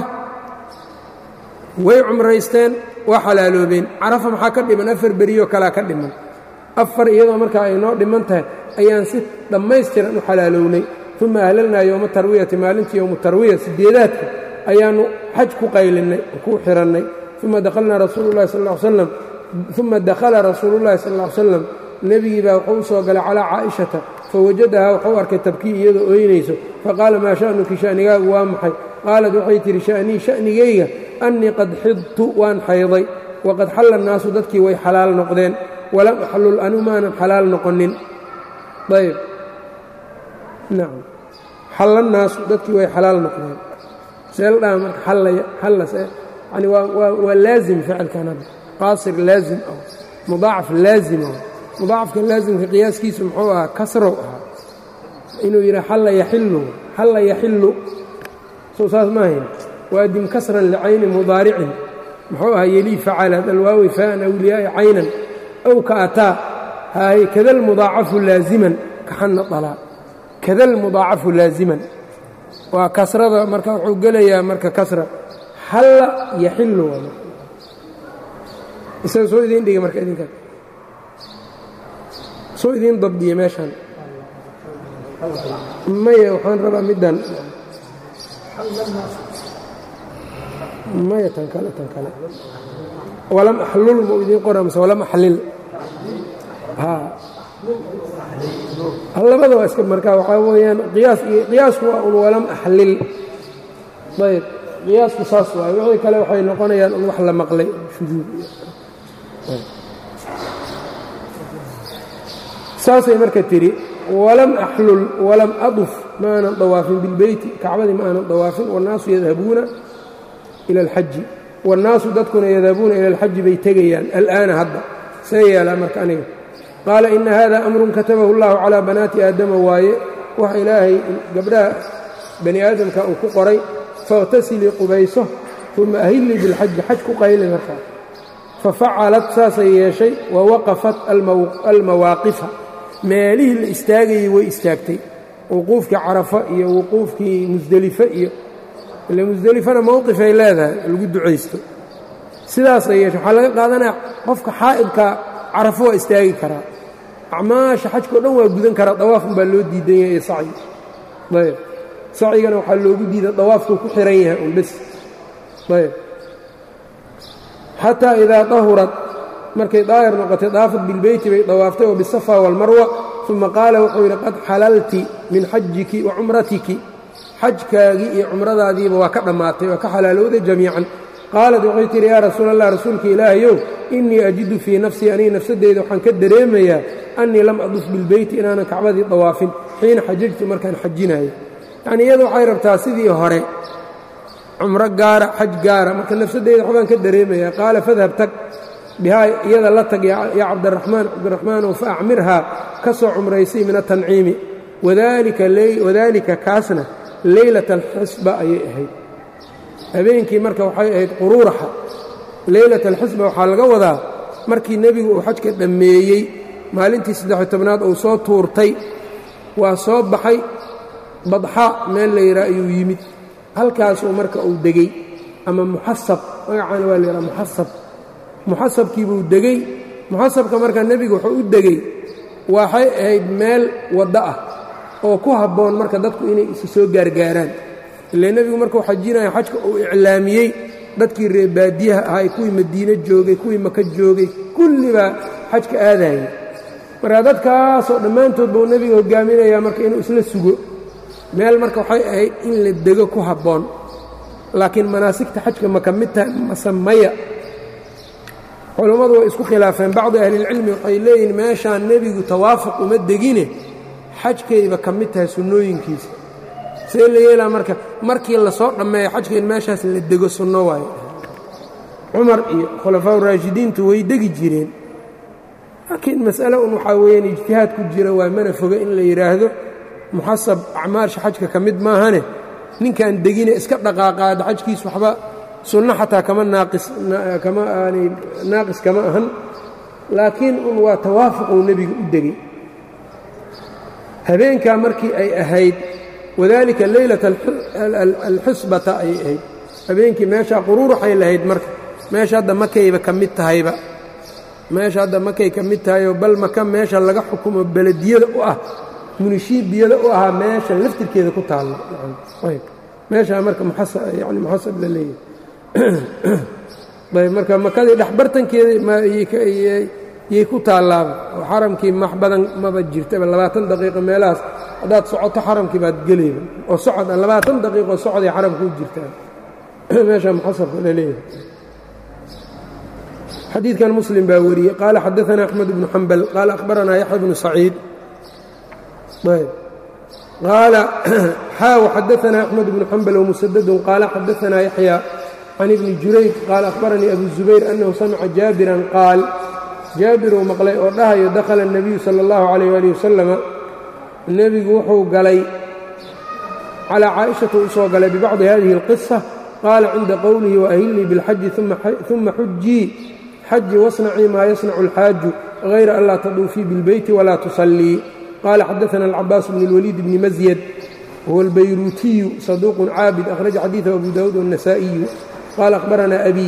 way cumraysteen waa xalaaloobeen carafa maxaa ka dhiman afar beriyoo kalea ka dhiman afar iyadoo markaa ay noo dhiman tahay ayaan si dhammaystiran u xalaalownay uma ahlalnaa yowma tarwiyati maalintii yowmu tarwiya sideedaadka ayaannu xaj ku qaylinnay ku xihannay uma dakhalnaa rasuululahi sal ll ly slam uma dakhala rasuulullahi sal ll ly slam nebigii baa wuxuu u soo galay calaa caa'ishata fawajadahaa wuxuu arkay tabkii iyadoo ooynayso faqaala maa sha'nuki sha'nigaagu waa maxay qaalad waxay tidhi sha'nii sha'nigayga annii qad xidtu waan xayday waqad xalla annaasu dadkii way xalaal noqdeen walam axlul anu maanan xalaal noqonin ayb nacam xalla naasu dadkii way xalaal noqdeen see la dhaha marka xallaya xallas yani waa waa waa laazim ficilkan hadda qaasir laazim ah mudaacaf laazim ah mudaacafka laazimka qiyaaskiisu muxuu ahaa kasrow ahaa inuu yidhaha xalla yaxillu xalla yaxillu soo saas maahayn waadim kasran licayni mudaaricin muxuu ahaa yelii facala dalwaawi faa'an awliyaa'i caynan ow ka ataa haay kadalmudaacafu laaziman kaxanna dalaa kadalmudaacafu laaziman waa kasrada marka wuxuu gelayaa marka kasra xalla yaxillu isaga soo idiin dhiga marka idinka soo idiin dabdiya meeshaan maya waxaan rabaa middan maya tan kale tan kale walam axlul mau idiin qora mase walam axlil labada waa iska markaa waxaa weeyaan qiyaas iyo qiyaasku waa un walam axlil ayb qiyaasku saas waaye wixii kale waxay noqonayaan un wax la maqlay shuduud saasay marka tidhi walam axlul walam aduf ma aanan dawaafin bilbeyti kacbadii ma aanan dawaafin wannaasu yadhabuuna ila alxaji wannaasu dadkuna yadhabuuna ila alxaji bay tegayaan al'aana hadda see yeelaa marka aniga qaala ina hada amrun katabahu اllahu calىa banaati aadama waaye waxa ilaahay gabdhaha bani aadamka uu ku qoray faاqtasilii qubayso uma ahillii bilxaji xaj ku qayli markaa fafacalat saasay yeeshay wawaqafat almawaaqifa meelihii la istaagayey way istaagtay wuquufkii carafa iyo wuquufkii musdelife iyo ile musdelifana mowqifay leedahay lagu ducaysto sidaasay yeeshay waxaa laga qaadanaya qofka xaa'idka carafo waa istaagi karaa acmaasha xajkao dhan waa gudan karaa dawaafun baa loo diidan yahay iyo sacyi ayb sacyigana waxaa loogu diida dawaafkuu ku xihan yahay un bes ayb xataa idaa dahurat markay daahir noqotay daafat bilbeyti bay dawaaftay wa bisafa waalmarwa uma qaala wuxuu yidhi qad xalalti min xajiki wa cumratiki xajkaagii iyo cumradaadiiba waa ka dhammaatay waa ka xalaalowday jamiican qaalat waxay tidhi yaa rasuul allah rasuulka ilaahayow innii ajidu fii nafsii aniga nafsadeyda waxaan ka dareemayaa annii lam aduf bilbeyti inaanan kacbadii dawaafin xiina xajajtu markaan xajinayo yacnii iyadu waxay rabtaa sidii hore cumro gaara xaj gaara marka nafsadeyda waxbaan ka dareemayaa qaala fadhab tag bihaa iyada la tag yaa cabdiraxmaan cabdiraxmaanow fa acmirhaa ka soo cumraysay min atanciimi wadaalika kaasna leylata alxisba ayay ahayd habeenkii marka waxay ahayd quruuraxa leylat alxisba waxaa laga wadaa markii nebigu uu xajka dhammeeyey maalintii saddex-iyo tobnaad uu soo tuurtay waa soo baxay badxa meel la yidhaha ayuu yimid halkaasuu marka uu degey ama muxasab magacaana waa la yidhaha muxasab muxasabkiibuu degey muxasabka marka nebigu wuxuu u degey waxay ahayd meel waddo ah oo ku habboon marka dadku inay isu soo gaargaaraan ile nebigu markuu xajinaya xajka uu iclaamiyey dadkii reer baadiyaha ahay kuwii madiine joogay kuwii maka joogay kullibaa xajka aadayay marka dadkaasoo dhammaantood buu nebiga hogaaminayaa marka inuu isla sugo meel marka waxay ahayd in la dego ku habboon laakiin manaasigta xajka ma ka mid tahay mase maya culammadu way isku khilaafeen bacdi ahlilcilmi waxay leeyihiin meeshaan nebigu tawaafuq uma degine xajkayba ka mid tahay sunnooyinkiisa see la yeelaa marka markii lasoo dhammeeyo xajka in meeshaas la dego sunno waayo cumar iyo khulafaa raashidiintu way degi jireen laakiin mas'ale un waxaa weeyaan ijtihaad ku jira waa mana foga in la yidhaahdo muxasab acmaarsha xajka ka mid maahane ninkaan degine iska dhaqaaqaada xajkiis waxba sunno xataa kama naaqis kama aanay naaqis kama ahan laakiin un waa tawaafuquu nebiga u degey habeenkaa markii ay ahayd wadaalika leylata alxisbata ayay ahayd habeenkii meeshaa quruuraxay lahayd marka meesha hadda makayba ka mid tahayba meesha hadda makay ka mid tahayoo bal maka meesha laga xukumo belediyada u ah munishiibiyada u ahaa meesha laftirkeeda ku taalla meeshaa marka yani muxasab la leeyahay ayb marka makadii dhexbartankeeda yay ku taallaaba oo xaramkii max badan maba jirtaba labaatan daqiiqo meelahaas haddaad socoto xaramkii baad gelayba oo socod a labaatan daqiiqo socoday xaramka u jirtaan meesha muxasabka la leeyahay xadiidkan muslim baa wariyey qaala xadaanaa axmed bnu xambal qaala akhbaranaa yaxya bnu saciid qaala xaaw xadaanaa axmed bnu xambal wmusadadun qaala xadaanaa yaxya can ibni jurayj qaala akhbaranii abu zubayr annahu samica jaabiran qaal jaabiruu maqlay oo dhahayo dakhala الnabiyu salى اllahu calayh ali wasalama nebigu wuxuu galay calaa caaishata u soo galay bibacdi hadihi اlqisa qaala cinda qowlihi waahilnii biاlxaji uma xujii xaji wasnacii maa yasnacu اlxaaju hayra an laa taduufii biاlbeyti walaa tusallii qaala xadaana alcabaas bn اlwaliid bni masyad huwa albayruutiyu saduuqun caabid akhraja xadiiثahu abu daawuud wالnasa'iyu qaala akhbaranaa abi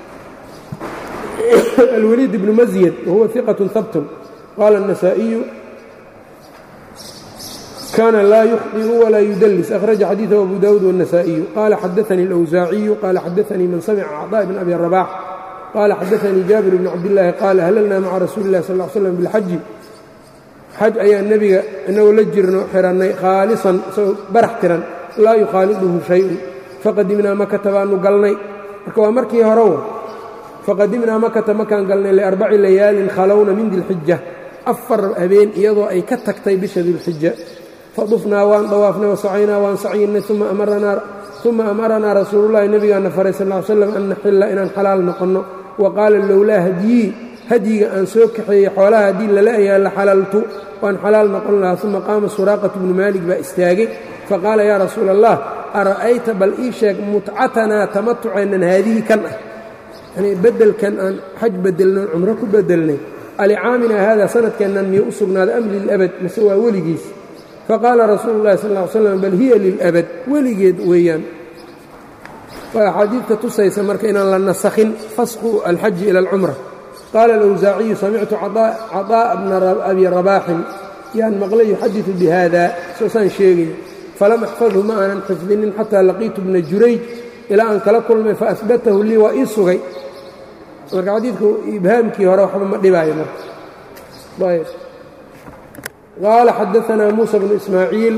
الوليد بن مزيد وهو ثقة ثبت قال النسائي كان لا يخطئ ولا يدلس أخرج حديثه أبو داود والنسائي قال حدثني الأوزاعي قال حدثني من سمع عطاء بن أبي الرباح قال حدثني جابر بن عبد الله قال هللنا مع رسول الله صلى الله عليه وسلم بالحج xaj ayaa nebiga inagoo la jirno xihannay khaalisan isagoo barax tiran laa yukhaaliduhu shay-un faqadimnaa makata baannu galnay marka waa markii hore wa faqadimnaa makata makaan galnay liarbaci layaalin khalowna min dilxija afar habeen iyadoo ay ka tagtay bisha dilxija fadufnaa waan dawaafnay wasacaynaa waan sacyinay uma amaranaa rasuulullahi nebigaana faray sal l slam an naxilla inaan xalaal noqonno wa qaala lowlaa hadyii hadyiga aan soo kaxeeyey xoolaha haddii lala ayaa la xalaltu waan xalaal noqon lahaa uma qaama suraaqatu bnu maalik baa istaagay faqaala yaa rasuula allah ara'ayta bal ii sheeg mutcatanaa tamatuceennan haadihii kan ah yanii beddelkan aan xaj bedelnoon cumro ku bedelnay alicaaminaa haada sanadkeennan miyuu u sugnaaday am lilabad mase waa weligiis faqaala rasuulu llahi sal ll ly slam bal hiya lilabad weligeed weeyaan waa axaadiidka tusaysa marka inaan la nasakhin fasqu alxaji ila alcumra qaala alawsaaciyu samictu caطaa'a bna abi rabaaxin yaan maqlay yuxadiثu bihada soosaan sheegaya falam axfadhu ma aanan xifdinin xataa laqiitu bna jurayj ilaa aan kala kulmay faahbatahu lii waa ii sugay marka xadiidku ibhaamkii hore waxba ma dhibaayo marka ayb qaala xadaanaa muusa bnu ismaaciil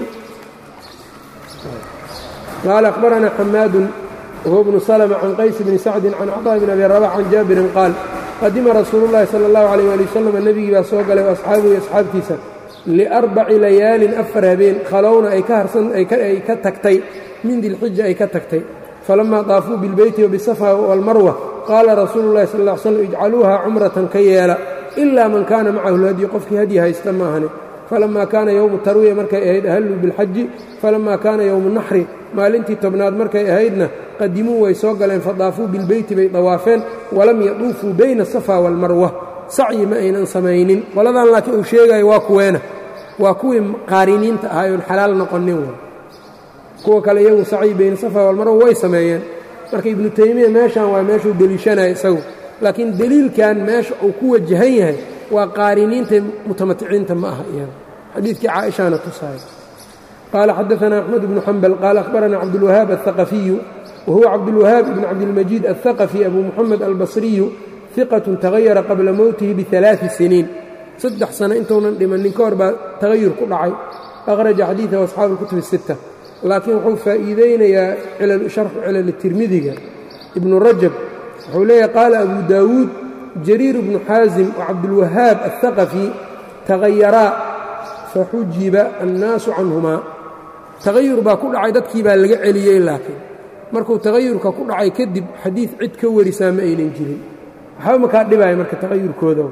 qaala akhbaranaa xamaadun wahuwa bnu salma can qays bni sacdin can caطaaء bn abi rabax can jaabirin qaal qadima rasuulu llahi sala allahu calayh waali wasalam nebigii baa soo galay asxaabihi asxaabtiisa liarbaci layaalin afar habeen khalowna ay ka harsan ay ka tagtay min dilxija ay ka tagtay falamaa daafuu bilbeyti wabisafa walmarwa qaala rasuulu llahi sal ll ly slam ijcaluuha cumratan ka yeela ilaa man kaana macahu lhadyu qofkii hadyi haysta maahane falamaa kaana yowmu tarwiya markay ahayd ahalluu bilxaji falamaa kaana yowmu naxri maalintii tobnaad markay ahaydna qadimuu way soo galeen fadaafuu bilbeyti bay dawaafeen walam yaduufuu bayna asafa waalmarwa sacyi ma aynan samaynin qoladan laakiin uu sheegayo waa kuweena waa kuwii qaariniinta ahay oon xalaal noqonin w kuwa kale iyagu sacyi bayna safa walmarwa way sameeyeen marka ibnu taymiya meeshan waa meeshuu deliishanaya isagu laakiin deliilkan meesha uu ku wajahan yahay waa qaariniinta mutamaticiinta ma aha iyaga xadiidkii caaishaana tusaaya qaala xadaanaa axmed bnu xambal qaala akhbaranaa cabdulwahaab aلhaqafiyu wahuwa cabdulwahaab ibn cabdilmajiid aلhaqafi abu muxamed albasriyu iqatun tagayara qabla mowtihi bialaai siniin saddex sano intuunan dhimannin ka hor baa tagayur ku dhacay akhraja xadiidahu asxaabu اlkutub الsita laakiin wuxuu faa'iideynayaa sharxu cilal tirmidiga ibnu rajab wuxuu leeyahay qaala abu daawuud jariir bnu xaasim wacabdulwahaab aلhaqafi tagayaraa faxujiba annaasu canhumaa tagayur baa ku dhacay dadkii baa laga celiyey laakiin markuu tagayurka ku dhacay kadib xadiid cid ka warisaa ma aynan jirin waxba makaa dhibaya marka tagayurkooda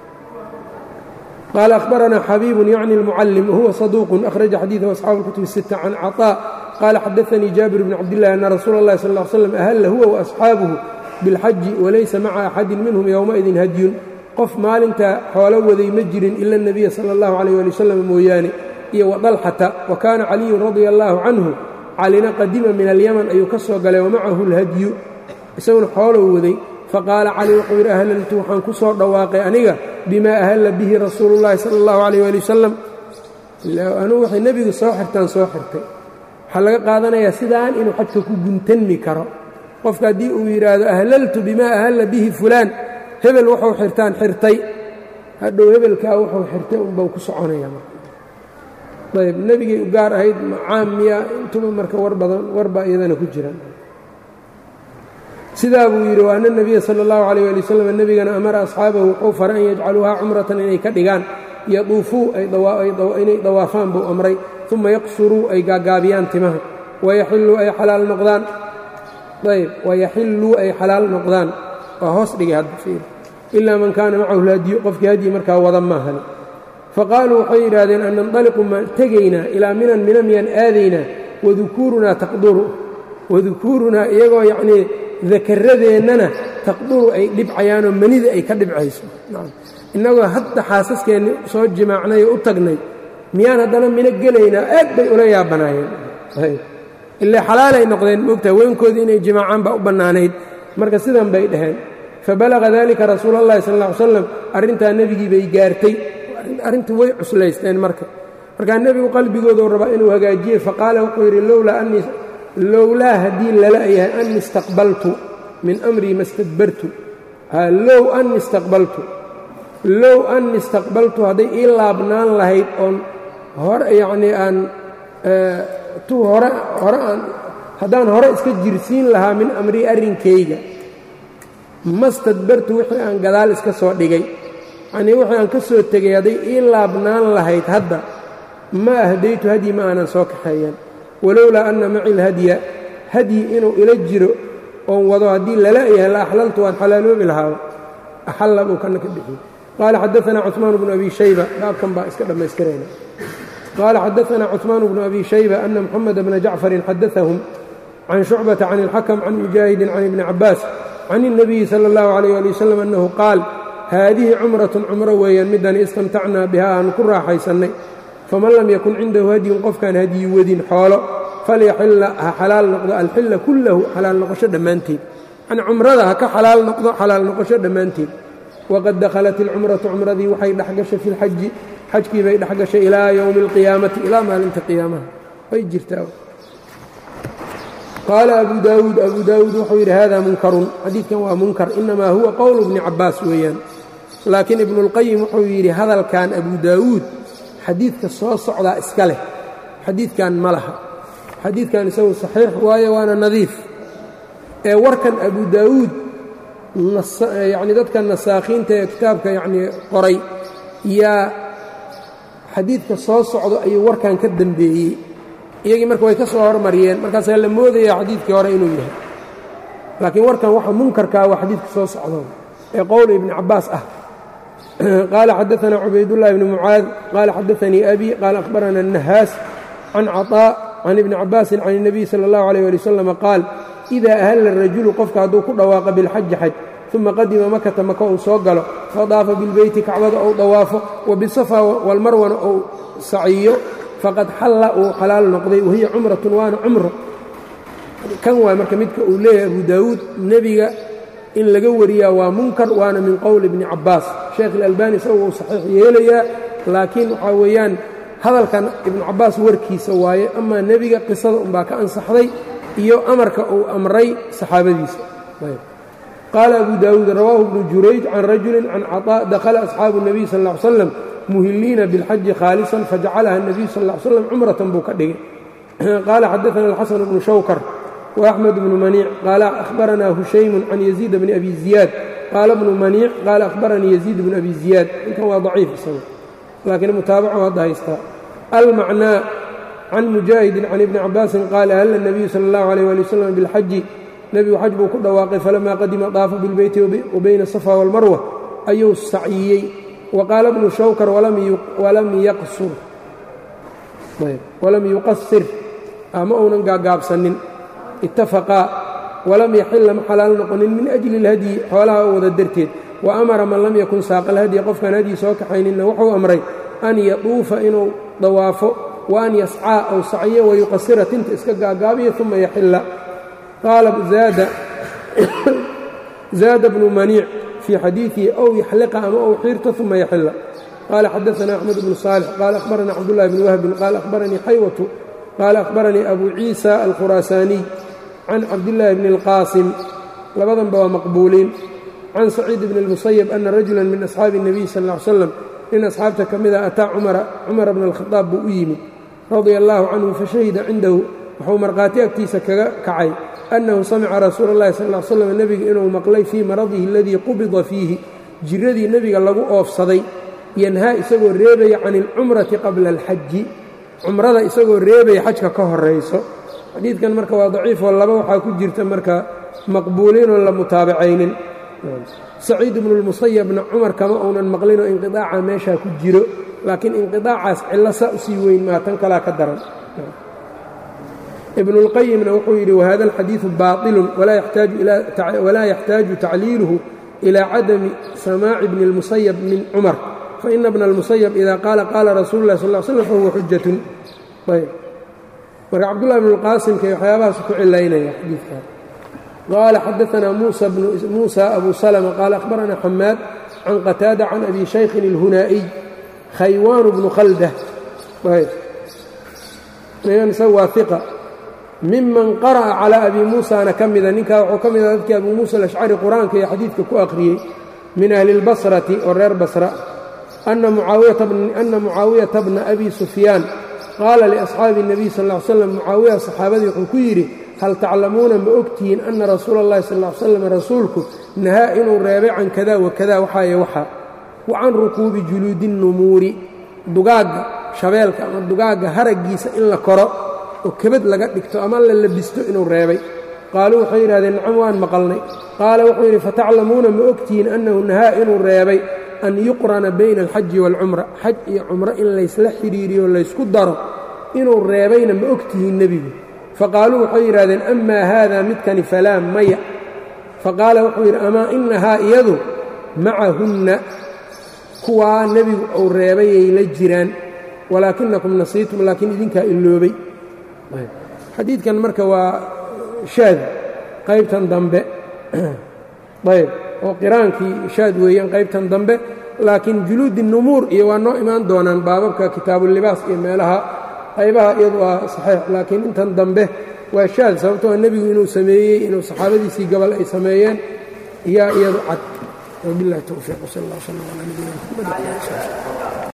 qaala akhbaranaa xabiibun yacni اlmucallim wahuwa saduuqun akhraja xadiidahu asxaabu اlkutub الsita can caطaa qaala xadaanii jaabir bn cabdillahi ana rasuula اllahi sal ll slam ahalla huwa waasxaabuhu biاlxaji walaysa maca axadin minhum yowmaidin hadyun qof maalintaa xoolo waday ma jirin ila اnebiya sala اllahu alayh ali wasalam mooyaane iyo wadalxata wa kaana caliyun radia allaahu canhu calina qadima min alyaman ayuu ka soo galay wamacahu اlhadyu isaguna xoolow waday faqaala cali wuxuu yidhi ahlaltu waxaan ku soo dhawaaqay aniga bimaa ahalla bihi rasuulu llahi sala allahu calayh ali wasalam anugu waxay nebigu soo xirtaan soo xirtay waxaa laga qaadanayaa sidaan inuu xajka ku guntanmi karo qofka haddii uu yidhaahdo ahlaltu bimaa ahalla bihi fulaan hebel wuxuu xirtaan xirtay hadhow hebelkaa wuxuu xirtay unbau ku soconaya ayb nebigay u gaar ahayd macaam miya intuba marka war badan warbaa iyadana ku jiraan sidaa buu yidhi wa ana nebiya sala allahu calayh ali wasalam nebigana amara asxaabahu wuxuu faray an yajcaluuhaa cumratan inay ka dhigaan yaduufuu inay dawaafaan buu amray uma yaqsuruu ay gaagaabiyaan timaha wayaxilluu ay xalaal noqdaan ayb wayaxilluu ay xalaal noqdaan waa hoos dhigay hadda fiir ilaa man kaana macahu lhadyu qofkii hadyi markaa wada maahani faqaaluu waxay yidhaahdeen an nandaliqu maan tegaynaa ilaa minan mina miyaan aadaynaa wadukuurunaa taqduru wadukuurunaa iyagoo yacnii dakaradeenana taqduru ay dhibcayaanoo manida ay ka dhibcayso innagoo hadda xaasaskeenni soo jimaacnay oo u tagnay miyaan haddana mino gelaynaa aad bay ula yaabanaayeen ilaa xalaalay noqdeen moogtaha weynkoodii inay jimaacaan baa u bannaanayd marka sidan bay dhaheen fabalaga dalika rasuula allahi sal ll ly slam arrintaa nebigii bay gaartay arrintii way cuslaysteen marka markaa nebigu qalbigoodu rabaa inuu hagaajiyey faqaala wuxuu yidhi lowlaa anii lowlaa haddii lala yahay ani istaqbaltu min amrii ma stadbartu low ani istaqbaltu low ani istaqbaltu hadday ii laabnaan lahayd oon hore yacnii aan tu hore hore aan haddaan hore iska jirsiin lahaa min amrii arrinkayga ma stadbartu wixii aan gadaal iska soo dhigay yacnii wixii aan ka soo tegay hadday ii laabnaan lahayd hadda ma ahdaytu hadyi ma aanan soo kaxeeyeen walowlaa anna maci lhadya hadyi inuu ila jiro oon wado haddii lala yahay la axlaltu waan xalaaloobi lahaaba axalla buu kana ka bixiyey qaala xadaanaa cuثmaan bnu abi shayba baabkan baa iska dhammaystirayna qaala xadaanaa cuثmaan bnu abi shayba ana moxamed bna jacfarin xadaahum can shucbata can اlxakm can mujaahidin can ibni cabaas can الnabiyi salى اllahu عalيyه ali wasalam annahu qaal haadihi cumratun cumro weeyaan midani istamtacnaa biha aanu ku raaxaysannay faman lam yakun cindahu hadyun qofkaan hadyi wadin xoolo falyaxilla ha xalaal noqdo alxilla kullahu xalaal noqosho dhammaanteed yani cumrada ha ka xalaal noqdo xalaal noqosho dhammaanteed waqad dakhalat ilcumratu cumradii waxay dhexgashay fi lxaji xajkii bay dhexgashay ilaa yowmi alqiyaamati ilaa maalinta qiyaamaha way jirtaa qaala abu daawuud abu daawuud wuxuu yidhi hada munkarun xadiidkan waa munkar inamaa huwa qowlu bni cabaas weeyaan laakiin ibnuاlqayim wuxuu yidhi hadalkan abu daawuud xadiidka soo socdaa iska leh xadiidkan ma laha xadiidkan isagu saxiix waayo waana nadiif ee warkan abu daawuud yacni dadka nasaakhiinta ee kitaabka yacnii qoray yaa xadiidka soo socdo ayuu warkan ka dembeeyey iyagii marka way ka soo hormariyeen markaasaa la moodaya xadiidkii hore inuu yahay laakiin warkan waxa munkarkaa waa xadiidka soo socdo ee qowl ibni cabbaas ah qaala xadaثna cubaydullahi bni mucaad qaala xadaثanii abi qaala akhbarana الnahaas can caطاء can ibni cabaasin can الnabiy salى اllahu عalيه ali wasalam qaal إida ahalla الrajulu qofka hadduu ku dhawaaqa bilxaji xaj uma qadima makata maka uu soo galo fadaafa bilbeyti kacbada ou dawaafo wabisafa walmarwana ou saciyo faqad xalla uu xalaal noqday wahiya cumratun waana cumro kan waa marka midka uu leeyahay abu daawuud nebiga in laga wariyaa waa munkar waana min qowli ibni cabbaas sheekh ilalbani isagu uu saxiix yeelayaa laakiin waxaa weeyaan hadalkan ibnu cabbaas warkiisa waaye amaa nebiga qisada unbaa ka ansaxday iyo amarka uu amray saxaabadiisa qaala abu daawuud rawaahu ibnu jurayj can rajulin can caطaa dakhala asxaabu الnabiy sal ا ly slam muhiliina biاlxaji khaalisan fajacalaha الnabiyu sal ا ly slam cumratan buu ka dhigay qaala xadaثana alxasan bnu shawkar وأxmed bnu maniic qaala ahbaranaa hushaymu can yaziid bni abi ziyaad qaala bnu maniic qaala ahbaranii yaziid bnu abi ziyaad ninkan waa daciif isaga laakiin mutaabacu hadda haystaa almacnaa can mujaahidin can ibni cabaasin qaala halla الnabiyu salى اllahu عalيه ali waslm biاlxaji nebigu xaj buu ku dhawaaqay falamaa qadima daafa bilbeyti wabayna asafa wاlmarwa ayuu saciyey wa qaala bnu shawkar walam yuqasir ama uunan gaagaabsanin itafaqaa walam yaxila ma xalaal noqonin min ajli اlhadyi xoolaha oo wada darteed wa amara man lam yakun saaqa alhadya qofkaan hadyi soo kaxayninna wuxuu amray an yaduufa inuu dawaafo wa an yascaa ou sacyo wayuqasira tinta iska gaagaabiyo uma yaxila qaala zaada bnu maniic fii xadiiثihi ow yaxliqa ama ou xiirto uma yaxila qaala xadaثna axmed bnu صaalix qaala ahbaranii cabdullahi bni wahbin qaala ahbaranii xaywatu qaala ahbaranii abu ciisa alkhuraasaaniy can cabdillaahi bni اlqaasim labadanba waa maqbuuliin can saciid bni اlmusayab ana rajula min asxaabi الnabiy sal ا ly slam nin asxaabta ka mida ataa cumara bna اlkhadaab buu u yimid radia allaahu canhu fashahida cindahu wuxuu markhaati agtiisa kaga kacay annahu samica rasuula اllahi sal ly slam nebiga inuu maqlay fii maradihi aladii qubida fiihi jiradii nebiga lagu oofsaday yanhaa isagoo reebaya can اlcumrati qabla اlxaji cumrada isagoo reebaya xajka ka horayso xadiidkan marka waa daciifoo laba waxaa ku jirta marka maqbuuliinoon la mutaabacaynin saciid ibnu اlmusayabna cumar kama uunan maqlinoo inqiaaca meeshaa ku jiro laakiin inqiaacaas cillo saa usii weyn maa tan kalaa ka daran ibn اlqayimna wuxuu yidhi wahada alxadiiثu baaطilu walaa yaxtaaju tacliiluhu ilى cadami samaaci bni اlmusayab min cumar faina bna اlmusayab ida qaala qaala rasuulu اlah sal slm fahuwa xujatun ayb marka cabdullahi bn اlqaasimka waxyaabahaas ku cilaynaya xadiidka qaala xadaثna muusa abu salma qaala ahbarana xamaad can qataada can abi shaykhin اlhunaa'iy khaywaan bnu khalda waa iqa miman qara'a calaa abi muusana ka mida ninkaa wuxuu ka mida dadkii abu muusa alashcari qur-aanka iyo xadiidka ku akhriyey min ahli اlbasrati oo reer basra ana mucaawiyata bna abi sufyaan qaala liasxaabi الnabiy sal ا ly slam mucaawiya saxaabadii wuxuu ku yidhi hal taclamuuna ma ogtihiin ana rasuula اllahi sal ly slam rasuulku nahaa inuu reebay can kada wakada waxaaye waxa wa can rukuubi juluudi الnumuuri dugaagga shabeelka ama dugaagga haraggiisa in la koro oo kebad laga dhigto ama la labisto inuu reebay qaaluu waxay yidhahdeen nacam waan maqalnay qaala wuxuu yidhi fataclamuuna ma ogtihiin annahu nahaa inuu reebay an yuqrana bayna alxaji waalcumra xaj iyo cumro in laysla xidhiiriyo laysku daro inuu reebayna ma ogtihiin nebigu faqaaluu waxay yidhahdeen amaa haada midkani falaa maya faqaala wuxuu yidhi amaa inahaa iyadu macahunna kuwaa nebigu uu reebayay la jiraan walaakinakum nasiitum laakiin idinkaa iloobay xadiidkan marka waa shaad qaybtan dambe ayb oo qiraankii shaad weeyaan qaybtan dambe laakiin juluudi numuur iyo waa noo imaan doonaan baababka kitaabulibaas iyo meelaha qaybaha iyadu waa saxiix laakiin intan dambe waa shaad sababtoo nebigu inuu sameeyey inuu saxaabadiisii gobol ay sameeyeen yaa iyadu cad wabilahi towfiiq wsal allah wslam calaa nabiyina mxamed